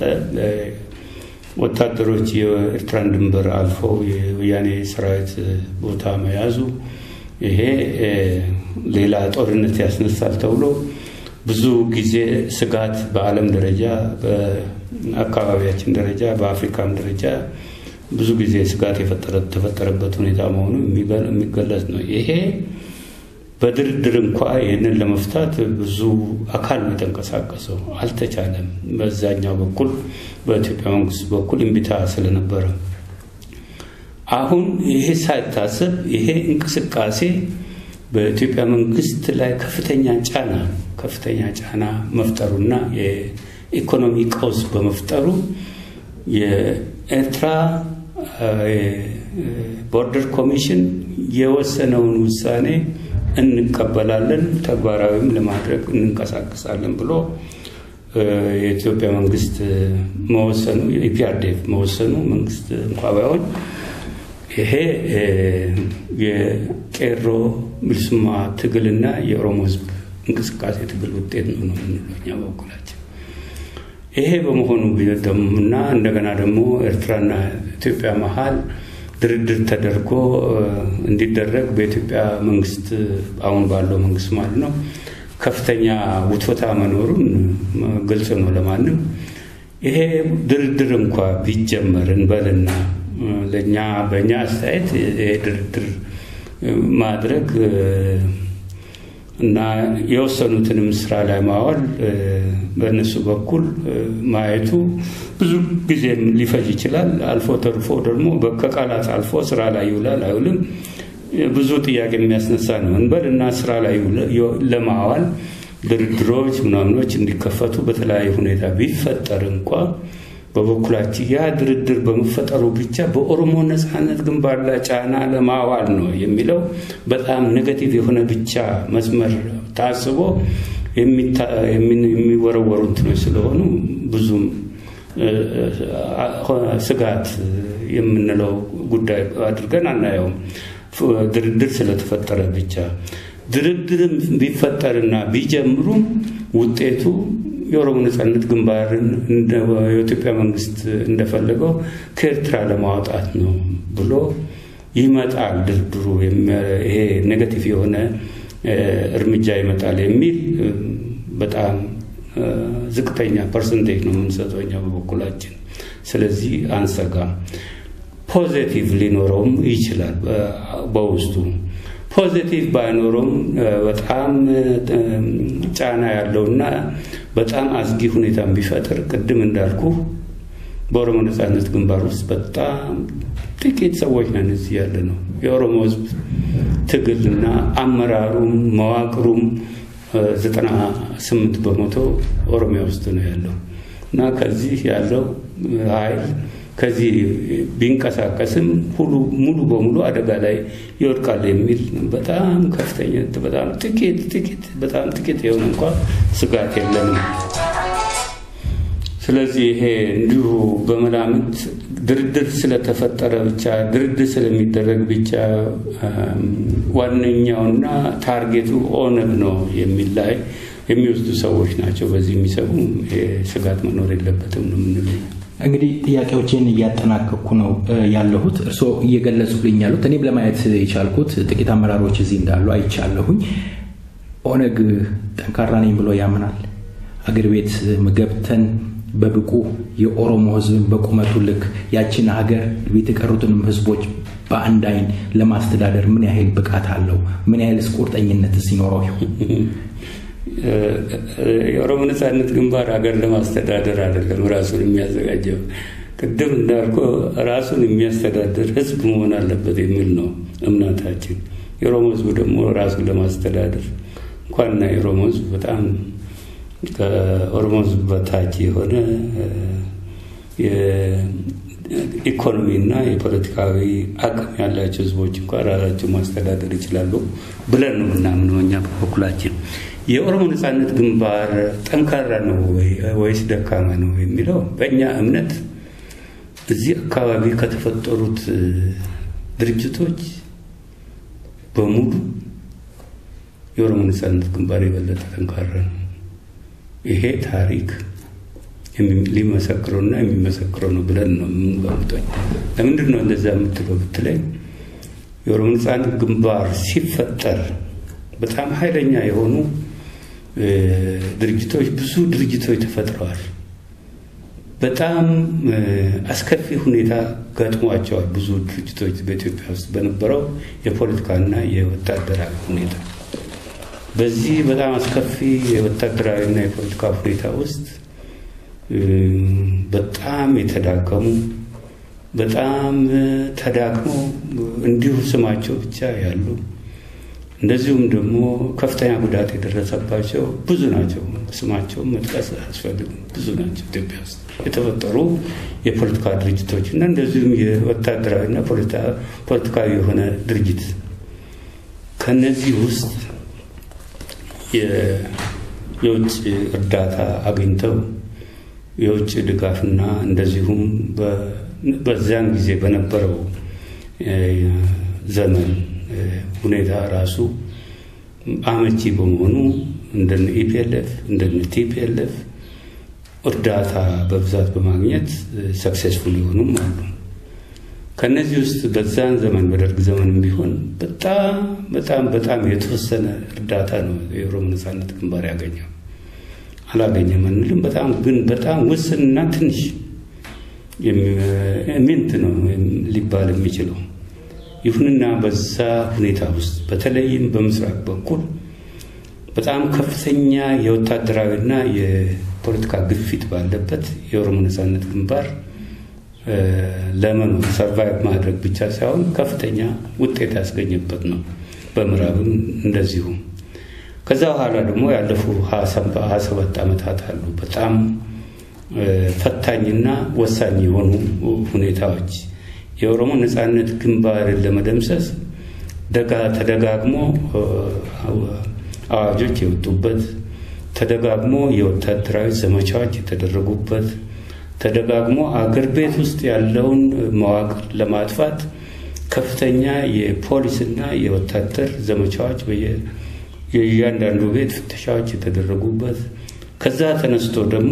ወታደሮች የኤርትራን ድንበር አልፈው የወያኔ ሰራዊት ቦታ መያዙ ይሄ ሌላ ጦርነት ያስነሳል ተብሎ ብዙ ጊዜ ስጋት በዓለም ደረጃ በአካባቢያችን ደረጃ በአፍሪካም ደረጃ ብዙ ጊዜ ስጋት የተፈጠረበት ሁኔታ መሆኑ የሚገለጽ ነው። ይሄ በድርድር እንኳ ይህንን ለመፍታት ብዙ አካል ነው የተንቀሳቀሰው፣ አልተቻለም። በዛኛው በኩል በኢትዮጵያ መንግስት በኩል እምቢታ ስለነበረ አሁን ይሄ ሳይታሰብ ይሄ እንቅስቃሴ በኢትዮጵያ መንግስት ላይ ከፍተኛ ጫና ከፍተኛ ጫና መፍጠሩና የኢኮኖሚ ቀውስ በመፍጠሩ የኤርትራ ቦርደር ኮሚሽን የወሰነውን ውሳኔ እንቀበላለን፣ ተግባራዊም ለማድረግ እንንቀሳቀሳለን ብሎ የኢትዮጵያ መንግስት መወሰኑ የኢፒአርዴፍ መወሰኑ መንግስት እንኳ ባይሆን ይሄ የቄሮ ብልስማ ትግልና የኦሮሞ ህዝብ እንቅስቃሴ ትግል ውጤት ነው ነው የምንለው እኛ በበኩላችን። ይሄ በመሆኑ እና እንደገና ደግሞ ኤርትራና ኢትዮጵያ መሀል ድርድር ተደርጎ እንዲደረግ በኢትዮጵያ መንግስት አሁን ባለው መንግስት ማለት ነው ከፍተኛ ውትወታ መኖሩን ግልጽ ነው ለማንም። ይሄ ድርድር እንኳ ቢጀመር እንበልና ለእኛ በእኛ አስተያየት ይሄ ድርድር ማድረግ እና የወሰኑትንም ስራ ላይ ማዋል በእነሱ በኩል ማየቱ ብዙ ጊዜም ሊፈጅ ይችላል። አልፎ ተርፎ ደግሞ ከቃላት አልፎ ስራ ላይ ይውላል አይውልም ብዙ ጥያቄ የሚያስነሳ ነው እንበል እና ስራ ላይ ለማዋል ድርድሮች ምናምኖች እንዲከፈቱ በተለያየ ሁኔታ ቢፈጠር እንኳ በበኩላችን ያ ድርድር በመፈጠሩ ብቻ በኦሮሞ ነፃነት ግንባር ላይ ጫና ለማዋል ነው የሚለው በጣም ኔጋቲቭ የሆነ ብቻ መስመር ታስቦ የሚወረወሩ እንትኖች ስለሆኑ ብዙም ስጋት የምንለው ጉዳይ አድርገን አናየውም። ድርድር ስለተፈጠረ ብቻ ድርድርም ቢፈጠርና ቢጀምሩም ውጤቱ የኦሮሞ ነጻነት ግንባርን የኢትዮጵያ መንግስት እንደፈለገው ከኤርትራ ለማውጣት ነው ብሎ ይመጣል። ድርድሩ ይሄ ኔጋቲቭ የሆነ እርምጃ ይመጣል የሚል በጣም ዝቅተኛ ፐርሰንቴጅ ነው የምንሰጠው እኛ በበኩላችን። ስለዚህ አንሰጋም። ፖዚቲቭ ሊኖረውም ይችላል በውስጡ ፖዚቲቭ ባይኖረውም በጣም ጫና ያለውና በጣም አስጊ ሁኔታ ቢፈጥር ቅድም እንዳልኩ በኦሮሞ ነጻነት ግንባር ውስጥ በጣም ጥቂት ሰዎች ነን እዚህ ያለ ነው። የኦሮሞ ህዝብ ትግልና አመራሩም መዋቅሩም ዘጠና ስምንት በመቶ ኦሮሚያ ውስጥ ነው ያለው እና ከዚህ ያለው ኃይል ከዚህ ቢንቀሳቀስም ሁሉ ሙሉ በሙሉ አደጋ ላይ ይወድቃል የሚል በጣም ከፍተኛ በጣም ጥቂት ጥቂት በጣም ጥቂት የሆነ እንኳ ስጋት የለንም። ስለዚህ ይሄ እንዲሁ በመላምት ድርድር ስለተፈጠረ ብቻ ድርድር ስለሚደረግ ብቻ ዋነኛውና ታርጌቱ ኦነግ ነው የሚል ላይ የሚወስዱ ሰዎች ናቸው። በዚህ የሚሰቡ ስጋት መኖር የለበትም ነው የምንለው። እንግዲህ ጥያቄዎችን እያጠናቀቅኩ ነው ያለሁት። እርስዎ እየገለጹልኝ ያሉት እኔም ለማየት የቻልኩት ጥቂት አመራሮች እዚህ እንዳሉ አይቻለሁኝ። ኦነግ ጠንካራ ነኝ ብሎ ያምናል። አገር ቤት ገብተን በብቁ የኦሮሞ ህዝብን በቁመቱ ልክ ያችን ሀገር ቤት የቀሩትንም ህዝቦች በአንድ አይን ለማስተዳደር ምን ያህል ብቃት አለው? ምን ያህልስ ቁርጠኝነት ሲኖረው ይሆን? የኦሮሞ ነጻነት ግንባር ሀገር ለማስተዳደር አይደለም ራሱን የሚያዘጋጀው። ቅድም እንዳልኩ ራሱን የሚያስተዳድር ህዝብ መሆን አለበት የሚል ነው እምነታችን። የኦሮሞ ህዝብ ደግሞ ራሱን ለማስተዳደር እንኳንና የኦሮሞ ህዝብ በጣም ከኦሮሞ ህዝብ በታች የሆነ የኢኮኖሚና የፖለቲካዊ አቅም ያላቸው ህዝቦች እንኳ ራሳቸው ማስተዳደር ይችላሉ ብለን ነው የምናምነው እኛ በበኩላችን። የኦሮሞ ነጻነት ግንባር ጠንካራ ነው ወይስ ደካማ ነው የሚለው በእኛ እምነት እዚህ አካባቢ ከተፈጠሩት ድርጅቶች በሙሉ የኦሮሞ ነጻነት ግንባር የበለጠ ጠንካራ ነው። ይሄ ታሪክ ሊመሰክረውና የሚመሰክረው ነው ብለን ነው የምንገምጠኝ። ለምንድን ነው እንደዛ የምትለው ብትለኝ የኦሮሞ ነጻነት ግንባር ሲፈጠር በጣም ኃይለኛ የሆኑ ድርጅቶች ብዙ ድርጅቶች ተፈጥረዋል። በጣም አስከፊ ሁኔታ ገጥሟቸዋል። ብዙ ድርጅቶች በኢትዮጵያ ውስጥ በነበረው የፖለቲካና የወታደራዊ ሁኔታ በዚህ በጣም አስከፊ የወታደራዊና የፖለቲካ ሁኔታ ውስጥ በጣም የተዳከሙ በጣም ተዳክመው እንዲሁ ስማቸው ብቻ ያሉ እንደዚሁም ደግሞ ከፍተኛ ጉዳት የደረሰባቸው ብዙ ናቸው። ስማቸውን መጥቀስ አያስፈልግም። ብዙ ናቸው ኢትዮጵያ ውስጥ የተፈጠሩ የፖለቲካ ድርጅቶች እና እንደዚሁም የወታደራዊና ፖለቲካዊ የሆነ ድርጅት ከነዚህ ውስጥ የውጭ እርዳታ አግኝተው የውጭ ድጋፍና እንደዚሁም በዚያን ጊዜ በነበረው ዘመን ሁኔታ ራሱ አመቺ በመሆኑ እንደነ ኢፒኤልኤፍ እንደነ ቲፒኤልኤፍ እርዳታ በብዛት በማግኘት ሰክሴስፉል የሆኑም አሉ። ከነዚህ ውስጥ በዛን ዘመን በደርግ ዘመንም ቢሆን በጣም በጣም በጣም የተወሰነ እርዳታ ነው የኦሮሞ ነጻነት ግንባር ያገኘው። አላገኘም አንልም። በጣም ግን በጣም ውስንና ትንሽ ሚንት ነው ሊባል የሚችለው። ይሁንና በዛ ሁኔታ ውስጥ በተለይም በምስራቅ በኩል በጣም ከፍተኛ የወታደራዊና የፖለቲካ ግፊት ባለበት የኦሮሞ ነጻነት ግንባር ለመኖር ሰርቫይቭ ማድረግ ብቻ ሳይሆን ከፍተኛ ውጤት ያስገኘበት ነው። በምዕራብም እንደዚሁ። ከዛ በኋላ ደግሞ ያለፉ ሀያ ሰባት ዓመታት አሉ በጣም ፈታኝና ወሳኝ የሆኑ ሁኔታዎች የኦሮሞ ነጻነት ግንባርን ለመደምሰስ ደጋ ተደጋግሞ አዋጆች የወጡበት ተደጋግሞ የወታደራዊ ዘመቻዎች የተደረጉበት ተደጋግሞ አገር ቤት ውስጥ ያለውን መዋቅር ለማጥፋት ከፍተኛ የፖሊስና የወታደር ዘመቻዎች የእያንዳንዱ ቤት ፍተሻዎች የተደረጉበት ከዛ ተነስቶ ደግሞ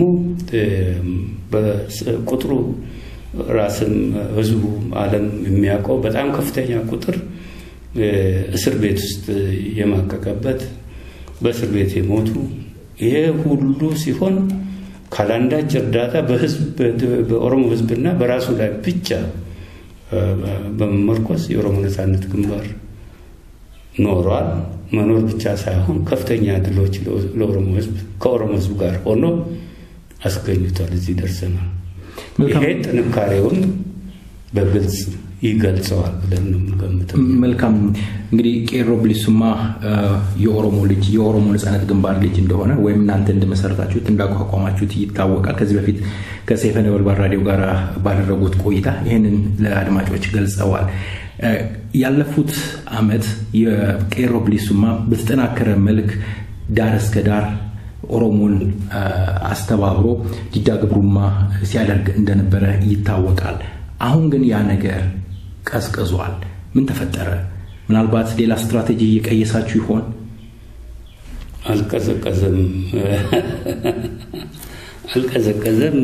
በቁጥሩ ራስም ህዝቡ ዓለም የሚያውቀው በጣም ከፍተኛ ቁጥር እስር ቤት ውስጥ የማቀቀበት በእስር ቤት የሞቱ ይሄ ሁሉ ሲሆን ካላንዳች እርዳታ በኦሮሞ ህዝብና በራሱ ላይ ብቻ በመመርኮስ የኦሮሞ ነጻነት ግንባር ኖሯል። መኖር ብቻ ሳይሆን ከፍተኛ ድሎች ለኦሮሞ ህዝብ ከኦሮሞ ህዝብ ጋር ሆኖ አስገኝቷል። እዚህ ደርሰናል። ይሄ ጥንካሬውን በግልጽ ይገልጸዋል ብለን ነው የምንገምተው። መልካም እንግዲህ ቄሮ ብሊሱማ የኦሮሞ ልጅ የኦሮሞ ነጻነት ግንባር ልጅ እንደሆነ ወይም እናንተ እንደመሰረታችሁት እንዳቋቋማችሁት ይታወቃል። ከዚህ በፊት ከሰይፈ ነበልባል ራዲዮ ጋር ባደረጉት ቆይታ ይህንን ለአድማጮች ገልጸዋል። ያለፉት አመት የቄሮ ብሊሱማ በተጠናከረ መልክ ዳር እስከ ዳር ኦሮሞን አስተባብሮ ዲዳ ግብሩማ ሲያደርግ እንደነበረ ይታወቃል። አሁን ግን ያ ነገር ቀዝቅዟል። ምን ተፈጠረ? ምናልባት ሌላ ስትራቴጂ እየቀየሳችሁ ይሆን? አልቀዘቀዘም አልቀዘቀዘም።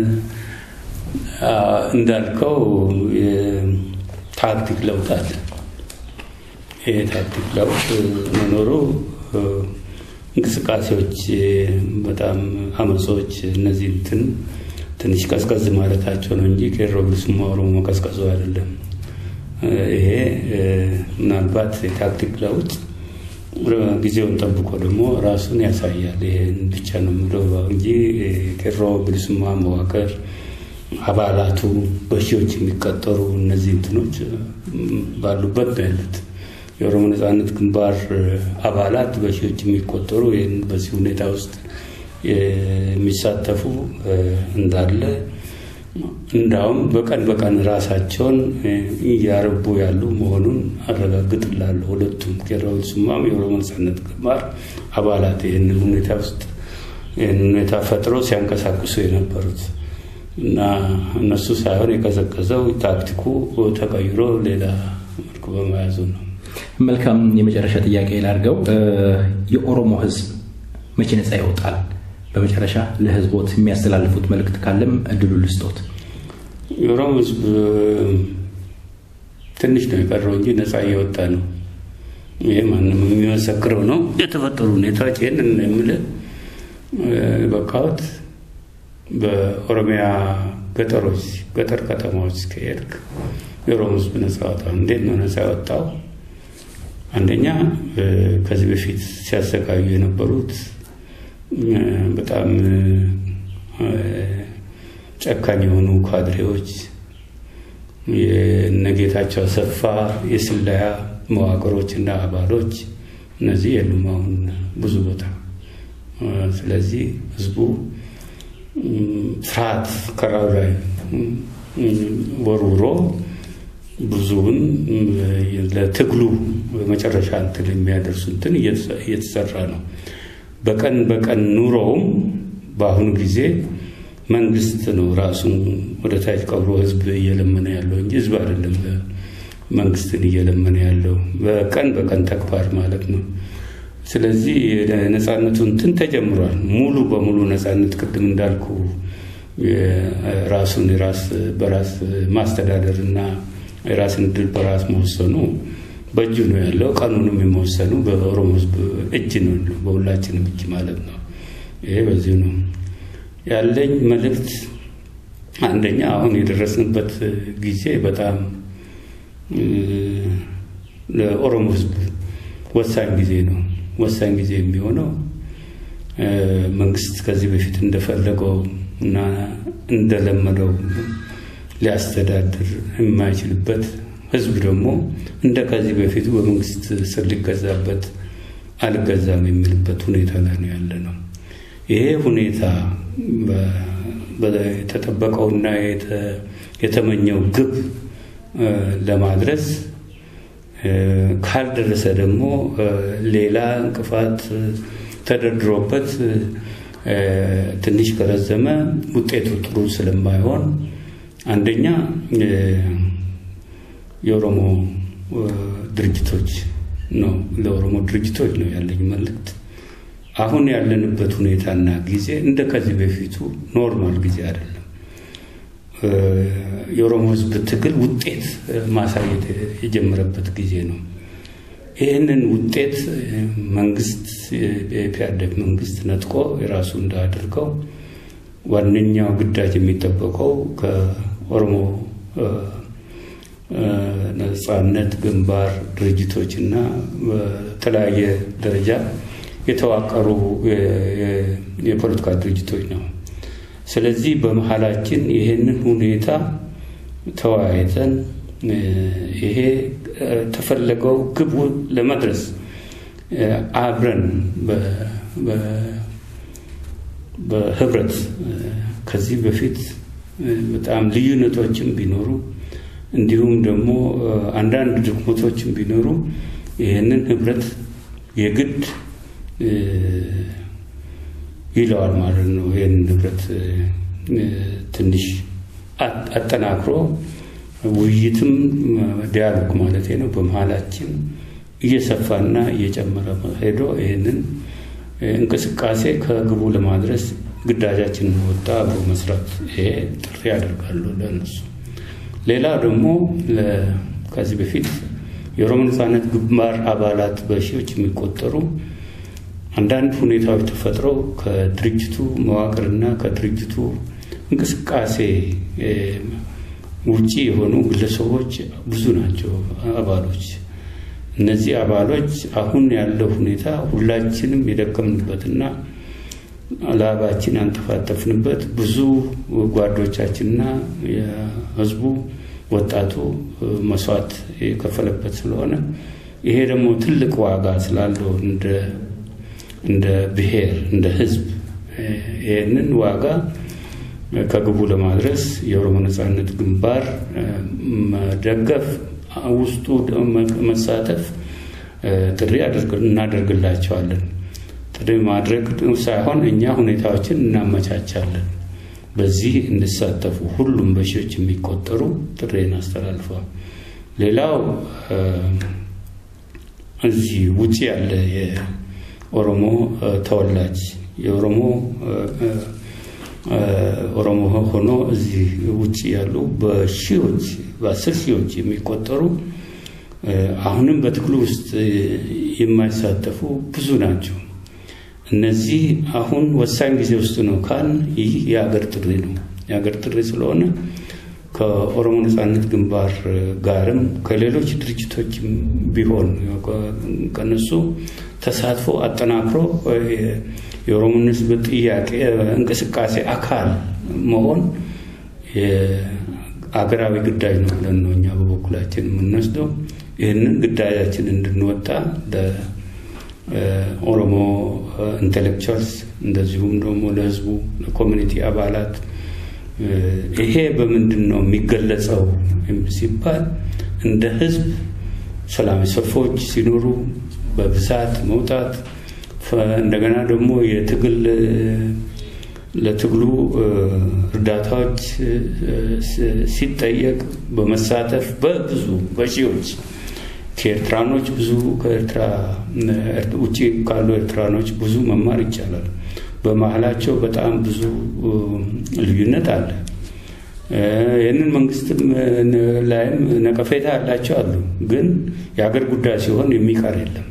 እንዳልከው ታክቲክ ለውጥ አለ። ይሄ ታክቲክ ለውጥ መኖሩ እንቅስቃሴዎች በጣም አመጾች እነዚህ እንትን ትንሽ ቀዝቀዝ ማለታቸው ነው እንጂ ቄሮ ብሊሱማ ኦሮሞ ቀዝቀዙ አይደለም። ይሄ ምናልባት የታክቲክ ለውጥ ጊዜውን ጠብቆ ደግሞ ራሱን ያሳያል። ይሄን ብቻ ነው የምለው እንጂ ቄሮ ብሊሱማ መዋቅር አባላቱ በሺዎች የሚቀጠሩ እነዚህ እንትኖች ባሉበት ነው ያሉት። የኦሮሞ ነጻነት ግንባር አባላት በሺዎች የሚቆጠሩ ይህን በዚህ ሁኔታ ውስጥ የሚሳተፉ እንዳለ እንዳውም በቀን በቀን ራሳቸውን እያረቡ ያሉ መሆኑን አረጋግጥላለሁ። ሁለቱም ቄሮ ብሊሱማም የኦሮሞ ነጻነት ግንባር አባላት ይህንን ሁኔታ ውስጥ ይህን ሁኔታ ፈጥረው ሲያንቀሳቅሱ የነበሩት እና እነሱ ሳይሆን የቀዘቀዘው ታክቲኩ ተቀይሮ ሌላ መልኩ በመያዙ ነው። መልካም። የመጨረሻ ጥያቄ ላድርገው። የኦሮሞ ሕዝብ መቼ ነፃ ይወጣል? በመጨረሻ ለህዝቦት የሚያስተላልፉት መልእክት ካለም እድሉ ልስጦት። የኦሮሞ ሕዝብ ትንሽ ነው የቀረው እንጂ ነፃ እየወጣ ነው። ይህ ማንም የሚመሰክረው ነው። የተፈጠሩ ሁኔታዎች ይህንን የምልህ በቃወት በኦሮሚያ ገጠሮች ገጠር ከተማዎች ከሄድክ የኦሮሞ ህዝብ ነፃ ወጣው። እንዴት ነው ነፃ የወጣው? አንደኛ ከዚህ በፊት ሲያሰቃዩ የነበሩት በጣም ጨካኝ የሆኑ ካድሬዎች የነጌታቸው አሰፋ የስለያ መዋቅሮች እና አባሎች እነዚህ የሉም አሁን ብዙ ቦታ። ስለዚህ ህዝቡ ፍርሃት ከራው ላይ ወርውሮ ብዙውን ለትግሉ መጨረሻ እንትን የሚያደርሱ እንትን እየተሰራ ነው። በቀን በቀን ኑሮውም በአሁኑ ጊዜ መንግስት ነው ራሱን ወደ ታች ቀብሮ ህዝብ እየለመነ ያለው እንጂ ህዝብ አይደለም መንግስትን እየለመነ ያለው በቀን በቀን ተግባር ማለት ነው። ስለዚህ ነፃነቱ እንትን ተጀምሯል። ሙሉ በሙሉ ነፃነት ቅድም እንዳልኩ ራሱን የራስ በራስ ማስተዳደር እና የራስን ድል በራስ መወሰኑ በእጁ ነው ያለው። ቀኑንም የመወሰኑ በኦሮሞ ህዝብ እጅ ነው፣ በሁላችንም እጅ ማለት ነው። ይሄ በዚሁ ነው ያለኝ መልእክት። አንደኛ አሁን የደረስንበት ጊዜ በጣም ለኦሮሞ ሕዝብ ወሳኝ ጊዜ ነው። ወሳኝ ጊዜ የሚሆነው መንግስት ከዚህ በፊት እንደፈለገው እና እንደለመደው ሊያስተዳድር የማይችልበት ህዝብ ደግሞ እንደ ከዚህ በፊቱ በመንግስት ስር ሊገዛበት አልገዛም የሚልበት ሁኔታ ላይ ነው ያለ ነው። ይሄ ሁኔታ የተጠበቀውና የተመኘው ግብ ለማድረስ ካልደረሰ ደግሞ ሌላ እንቅፋት ተደርድሮበት ትንሽ ከረዘመ ውጤቱ ጥሩ ስለማይሆን አንደኛ የኦሮሞ ድርጅቶች ነው ለኦሮሞ ድርጅቶች ነው ያለኝ መልእክት። አሁን ያለንበት ሁኔታና ጊዜ እንደ ከዚህ በፊቱ ኖርማል ጊዜ አይደለም። የኦሮሞ ህዝብ ትግል ውጤት ማሳየት የጀመረበት ጊዜ ነው። ይህንን ውጤት መንግስት የፒያደግ መንግስት ነጥቆ የራሱ እንዳያደርገው ዋነኛው ግዳጅ የሚጠበቀው ከኦሮሞ ነጻነት ግንባር ድርጅቶች እና በተለያየ ደረጃ የተዋቀሩ የፖለቲካ ድርጅቶች ነው። ስለዚህ በመሀላችን ይህንን ሁኔታ ተወያይተን ይሄ ተፈለገው ግቡ ለመድረስ አብረን በህብረት ከዚህ በፊት በጣም ልዩነቶችም ቢኖሩ እንዲሁም ደግሞ አንዳንድ ድክመቶችም ቢኖሩ ይህንን ህብረት የግድ ይለዋል ማለት ነው። ይህንን ህብረት ትንሽ አጠናክሮ ውይይትም ዲያሎግ ማለት ነው በመሀላችን እየሰፋና እየጨመረ ሄዶ ይህንን እንቅስቃሴ ከግቡ ለማድረስ ግዳጃችን ወጣ አብሮ መስራት ይሄ ጥሪ ያደርጋሉ ለእነሱ። ሌላ ደግሞ ከዚህ በፊት የኦሮሞ ነጻነት ግንባር አባላት በሺዎች የሚቆጠሩ አንዳንድ ሁኔታዎች ተፈጥረው ከድርጅቱ መዋቅርና ከድርጅቱ እንቅስቃሴ ውጪ የሆኑ ግለሰቦች ብዙ ናቸው አባሎች። እነዚህ አባሎች አሁን ያለው ሁኔታ ሁላችንም የደከምንበትና ላባችን ያንጠፋጠፍንበት ብዙ ጓዶቻችንና የህዝቡ ወጣቱ መስዋዕት የከፈለበት ስለሆነ ይሄ ደግሞ ትልቅ ዋጋ ስላለው እንደ ብሔር እንደ ህዝብ ይህንን ዋጋ ከግቡ ለማድረስ የኦሮሞ ነጻነት ግንባር መደገፍ ውስጡ መሳተፍ ጥሪ እናደርግላቸዋለን። ጥሪ ማድረግ ሳይሆን እኛ ሁኔታዎችን እናመቻቻለን። በዚህ እንዲሳተፉ ሁሉም በሺዎች የሚቆጠሩ ጥሬን አስተላልፈዋል። ሌላው እዚህ ውጭ ያለ የኦሮሞ ተወላጅ የኦሮሞ ኦሮሞ ሆኖ እዚህ ውጭ ያሉ በሺዎች በአስር ሺዎች የሚቆጠሩ አሁንም በትግሉ ውስጥ የማይሳተፉ ብዙ ናቸው። እነዚህ አሁን ወሳኝ ጊዜ ውስጥ ነው ካል ይህ የሀገር ጥሪ ነው። የሀገር ጥሪ ስለሆነ ከኦሮሞ ነጻነት ግንባር ጋርም ከሌሎች ድርጅቶች ቢሆን ከነሱ ተሳትፎ አጠናክሮ የኦሮሞን ሕዝብ ጥያቄ እንቅስቃሴ አካል መሆን አገራዊ ግዳጅ ነው ብለን ነው እኛ በበኩላችን የምንወስደው። ይህንን ግዳጃችን እንድንወጣ ለኦሮሞ ኢንቴሌክቹዋልስ እንደዚሁም ደግሞ ለህዝቡ ለኮሚኒቲ አባላት ይሄ በምንድን ነው የሚገለጸው ሲባል እንደ ህዝብ ሰላማዊ ሰልፎች ሲኖሩ በብዛት መውጣት እንደገና ደግሞ የትግል ለትግሉ እርዳታዎች ሲጠየቅ በመሳተፍ በብዙ በሺዎች ከኤርትራኖች ብዙ ከኤርትራ ውጭ ካሉ ኤርትራኖች ብዙ መማር ይቻላል። በመሀላቸው በጣም ብዙ ልዩነት አለ። ይህንን መንግስትም ላይም ነቀፌታ ያላቸው አሉ። ግን የሀገር ጉዳይ ሲሆን የሚቀር የለም።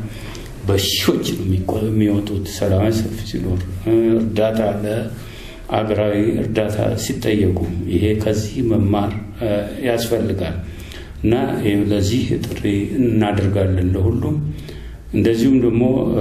በሺዎች ነው የሚወጡት። ሰላማዊ ሰልፍ ሲኖር እርዳታ አገራዊ እርዳታ ሲጠየቁ ይሄ ከዚህ መማር ያስፈልጋል እና ለዚህ ጥሪ እናደርጋለን ለሁሉም። እንደዚሁም ደግሞ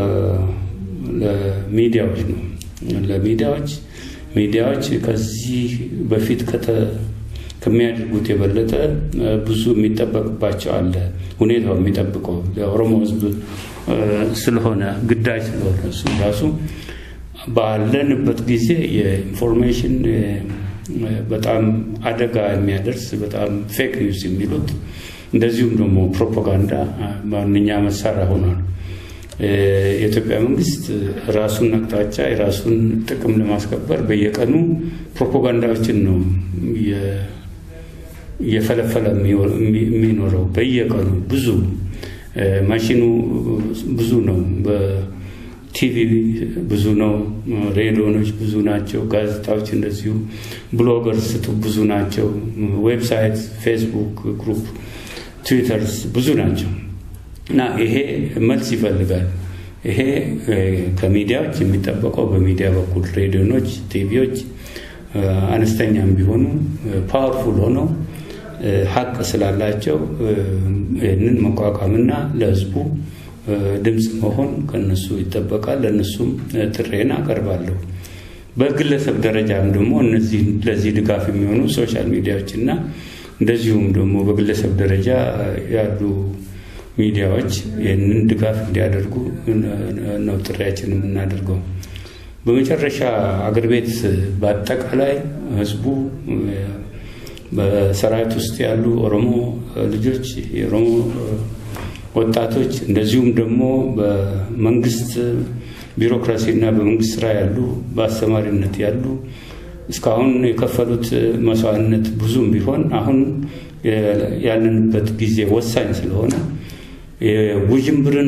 ለሚዲያዎች ነው ለሚዲያዎች ሚዲያዎች ከዚህ በፊት ከሚያደርጉት የበለጠ ብዙ የሚጠበቅባቸው አለ። ሁኔታው የሚጠብቀው ለኦሮሞ ሕዝብ ስለሆነ ግዳጅ ስለሆነ እሱ ራሱ ባለንበት ጊዜ የኢንፎርሜሽን በጣም አደጋ የሚያደርስ በጣም ፌክ ኒውስ የሚሉት እንደዚሁም ደግሞ ፕሮፓጋንዳ ዋነኛ መሳሪያ ሆኗል። የኢትዮጵያ መንግስት ራሱን አቅጣጫ የራሱን ጥቅም ለማስከበር በየቀኑ ፕሮፓጋንዳዎችን ነው እየፈለፈለ የሚኖረው። በየቀኑ ብዙ ማሽኑ ብዙ ነው። በቲቪ ብዙ ነው። ሬዲዮኖች ብዙ ናቸው። ጋዜጣዎች እንደዚሁ፣ ብሎገርስ ብዙ ናቸው። ዌብሳይት፣ ፌስቡክ ግሩፕ፣ ትዊተርስ ብዙ ናቸው። እና ይሄ መልስ ይፈልጋል። ይሄ ከሚዲያዎች የሚጠበቀው በሚዲያ በኩል ሬዲዮኖች፣ ቲቪዎች አነስተኛም ቢሆኑ ፓወርፉል ሆነው ሀቅ ስላላቸው ይህንን መቋቋምና ለሕዝቡ ድምፅ መሆን ከነሱ ይጠበቃል። ለእነሱም ጥሬን አቀርባለሁ። በግለሰብ ደረጃም ደግሞ እነዚህ ለዚህ ድጋፍ የሚሆኑ ሶሻል ሚዲያዎች እና እንደዚሁም ደግሞ በግለሰብ ደረጃ ያሉ ሚዲያዎች ይህንን ድጋፍ እንዲያደርጉ ነው ጥሪያችን የምናደርገው። በመጨረሻ አገር ቤት በአጠቃላይ ህዝቡ በሰራዊት ውስጥ ያሉ ኦሮሞ ልጆች፣ የኦሮሞ ወጣቶች እንደዚሁም ደግሞ በመንግስት ቢሮክራሲና በመንግስት ስራ ያሉ በአስተማሪነት ያሉ እስካሁን የከፈሉት መስዋዕትነት ብዙም ቢሆን አሁን ያለንበት ጊዜ ወሳኝ ስለሆነ ውዥንብርን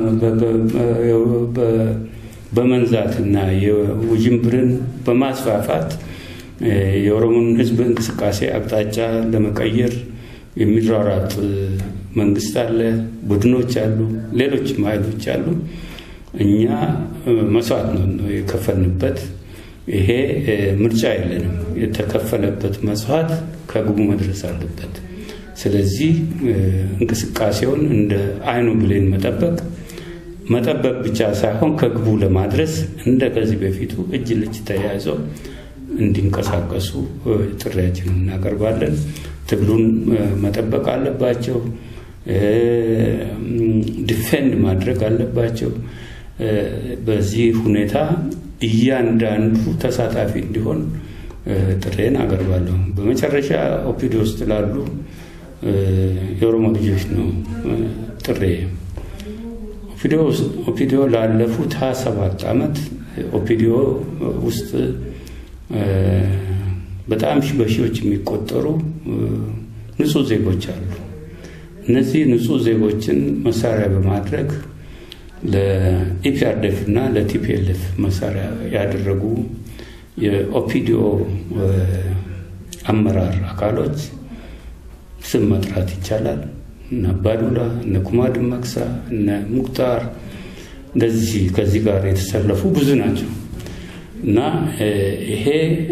በመንዛትና የውዥንብርን በማስፋፋት የኦሮሞን ህዝብ እንቅስቃሴ አቅጣጫ ለመቀየር የሚሯሯጥ መንግስት አለ፣ ቡድኖች አሉ፣ ሌሎችም ኃይሎች አሉ። እኛ መስዋዕት ነው የከፈልንበት። ይሄ ምርጫ የለንም። የተከፈለበት መስዋዕት ከግቡ መድረስ አለበት። ስለዚህ እንቅስቃሴውን እንደ አይኑ ብሌን መጠበቅ መጠበቅ ብቻ ሳይሆን ከግቡ ለማድረስ እንደ ከዚህ በፊቱ እጅ ለእጅ ተያይዘው እንዲንቀሳቀሱ ጥሪያችንን እናቀርባለን። ትግሉን መጠበቅ አለባቸው። ዲፌንድ ማድረግ አለባቸው። በዚህ ሁኔታ እያንዳንዱ ተሳታፊ እንዲሆን ጥሬን አቀርባለሁ። በመጨረሻ ኦፒዲ ውስጥ ላሉ የኦሮሞ ልጆች ነው ጥሬ። ኦፒዲዮ ላለፉት ሀያ ሰባት ዓመት ኦፒዲዮ ውስጥ በጣም በሺዎች የሚቆጠሩ ንጹህ ዜጎች አሉ። እነዚህ ንጹህ ዜጎችን መሳሪያ በማድረግ ለኢፒአርዴፍ እና ለቲፒኤልኤፍ መሳሪያ ያደረጉ የኦፒዲኦ አመራር አካሎች ስም መጥራት ይቻላል። እነ አባዱላ፣ እነ ኩማ ድመክሳ፣ እነ ሙክታር እንደዚህ ከዚህ ጋር የተሰለፉ ብዙ ናቸው እና ይሄ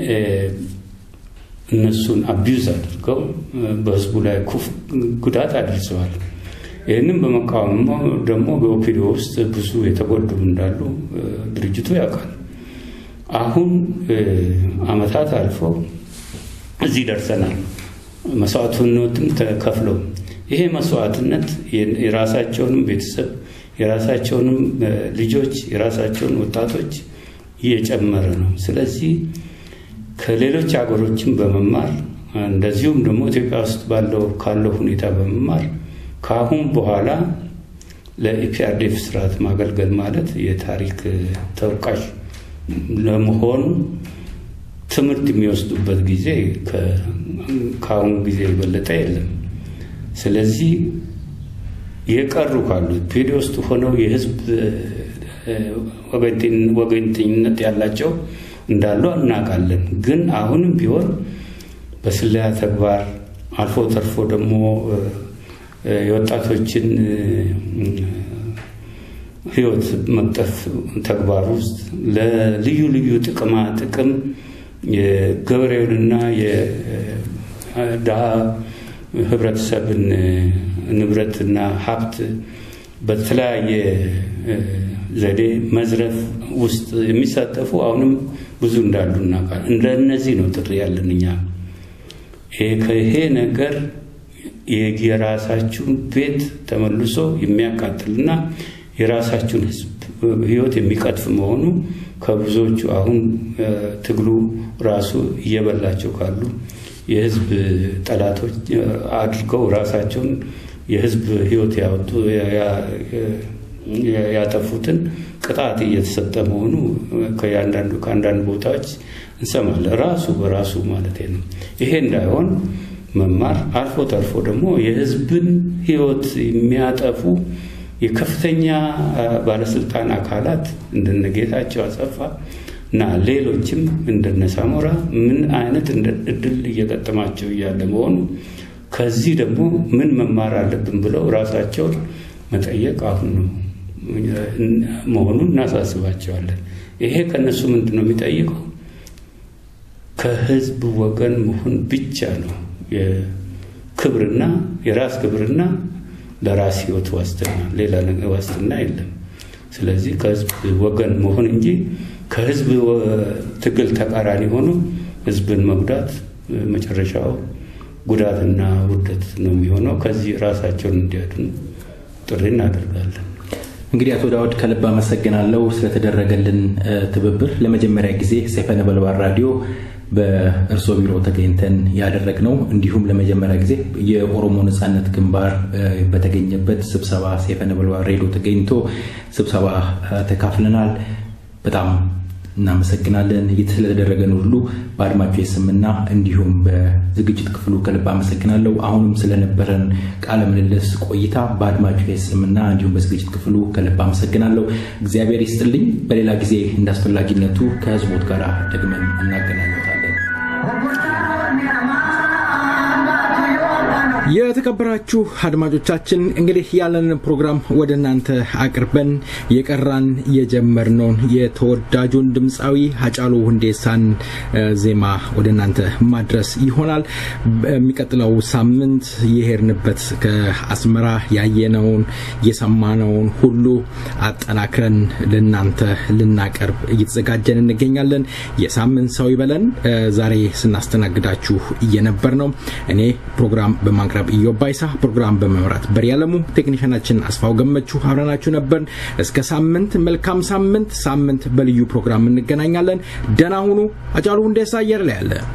እነሱን አቢዩዝ አድርገው በህዝቡ ላይ ኩፍ ጉዳት አድርሰዋል። ይህንም በመቃወም ደግሞ በኦፒዲዮ ውስጥ ብዙ የተጎዱ እንዳሉ ድርጅቱ ያውቃል። አሁን አመታት አልፈው እዚህ ደርሰናል። መስዋዕትነትም ተከፍለው ይሄ መስዋዕትነት የራሳቸውንም ቤተሰብ የራሳቸውንም ልጆች የራሳቸውን ወጣቶች እየጨመረ ነው። ስለዚህ ከሌሎች ሀገሮችም በመማር እንደዚሁም ደግሞ ኢትዮጵያ ውስጥ ባለው ካለው ሁኔታ በመማር ከአሁን በኋላ ለኢፒአርዴፍ ስርዓት ማገልገል ማለት የታሪክ ተወቃሽ ለመሆን ትምህርት የሚወስዱበት ጊዜ ከአሁኑ ጊዜ የበለጠ የለም። ስለዚህ የቀሩ ካሉት ፒዲ ውስጥ ሆነው የህዝብ ወገንተኝነት ያላቸው እንዳሉ እናውቃለን። ግን አሁንም ቢሆን በስለላ ተግባር አልፎ ተርፎ ደግሞ የወጣቶችን ህይወት መቅጠፍ ተግባር ውስጥ ለልዩ ልዩ ጥቅማ ጥቅም የገበሬውንና የድሃ ህብረተሰብን ንብረትና ሀብት በተለያየ ዘዴ መዝረፍ ውስጥ የሚሳተፉ አሁንም ብዙ እንዳሉ እናውቃለን። እንደነዚህ ነው ጥሪ ያለን እኛ ይሄ ነገር የራሳችሁን ቤት ተመልሶ የሚያቃጥልና የራሳችሁን ህይወት የሚቀጥፍ መሆኑ ከብዙዎቹ አሁን ትግሉ ራሱ እየበላቸው ካሉ የህዝብ ጠላቶች አድርገው ራሳቸውን የህዝብ ህይወት ያወጡ ያጠፉትን ቅጣት እየተሰጠ መሆኑ ከያንዳንዱ ከአንዳንድ ቦታዎች እንሰማለን። ራሱ በራሱ ማለት ነው። ይሄ እንዳይሆን መማር አልፎ ተርፎ ደግሞ የህዝብን ህይወት የሚያጠፉ የከፍተኛ ባለስልጣን አካላት እንደነ ጌታቸው አጸፋ እና ሌሎችም እንደነ ሳሞራ ምን አይነት እድል እየገጠማቸው እያለ መሆኑ ከዚህ ደግሞ ምን መማር አለብን ብለው ራሳቸውን መጠየቅ አሁን ነው መሆኑን እናሳስባቸዋለን። ይሄ ከነሱ ምንድን ነው የሚጠይቀው? ከህዝብ ወገን መሆን ብቻ ነው የክብርና የራስ ክብርና ለራስ ህይወት ዋስትና፣ ሌላ ዋስትና የለም። ስለዚህ ከህዝብ ወገን መሆን እንጂ ከህዝብ ትግል ተቃራኒ ሆኖ ህዝብን መጉዳት መጨረሻው ጉዳትና ውደት ነው የሚሆነው። ከዚህ ራሳቸውን እንዲያድኑ ጥሪ እናደርጋለን። እንግዲህ አቶ ዳውድ ከልብ አመሰግናለሁ ስለተደረገልን ትብብር። ለመጀመሪያ ጊዜ ሰይፈ ነበልባል ራዲዮ በእርሶ ቢሮ ተገኝተን ያደረግነው እንዲሁም ለመጀመሪያ ጊዜ የኦሮሞ ነጻነት ግንባር በተገኘበት ስብሰባ ሰይፈ ነበልባል ሬዲዮ ተገኝቶ ስብሰባ ተካፍለናል። በጣም እናመሰግናለን። ስለተደረገን ሁሉ በአድማጮች ስምና እንዲሁም በዝግጅት ክፍሉ ከልብ አመሰግናለሁ። አሁንም ስለነበረን ቃለ ምልልስ ቆይታ በአድማጮች ስምና እንዲሁም በዝግጅት ክፍሉ ከልብ አመሰግናለሁ። እግዚአብሔር ይስጥልኝ። በሌላ ጊዜ እንደ አስፈላጊነቱ ከህዝቦት ጋር ደግመን እናገናኘታለን። የተከበራችሁ አድማጮቻችን እንግዲህ ያለንን ፕሮግራም ወደ እናንተ አቅርበን የቀራን የጀመርነውን የተወዳጁን ድምፃዊ ሀጫሉ ሁንዴሳን ዜማ ወደ እናንተ ማድረስ ይሆናል። በሚቀጥለው ሳምንት የሄድንበት ከአስመራ ያየነውን የሰማነውን ሁሉ አጠናክረን ለናንተ ልናቀርብ እየተዘጋጀን እንገኛለን። የሳምንት ሰው ይበለን። ዛሬ ስናስተናግዳችሁ እየነበር ነው እኔ ፕሮግራም በማቅረብ ኢዮብ ባይሳ፣ ፕሮግራም በመምራት በሪ ያለሙ፣ ቴክኒሽናችን አስፋው ገመቹ አብረናችሁ ነበርን። እስከ ሳምንት መልካም ሳምንት። ሳምንት በልዩ ፕሮግራም እንገናኛለን። ደህና ሁኑ። አጫሉ ሁንዴሳ አየር ላይ አለ።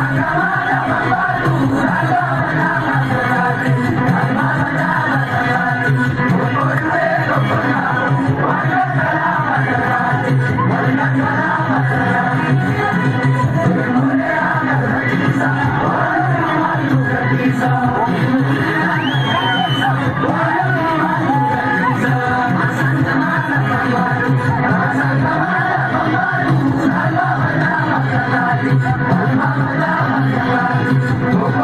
Thank you. Thank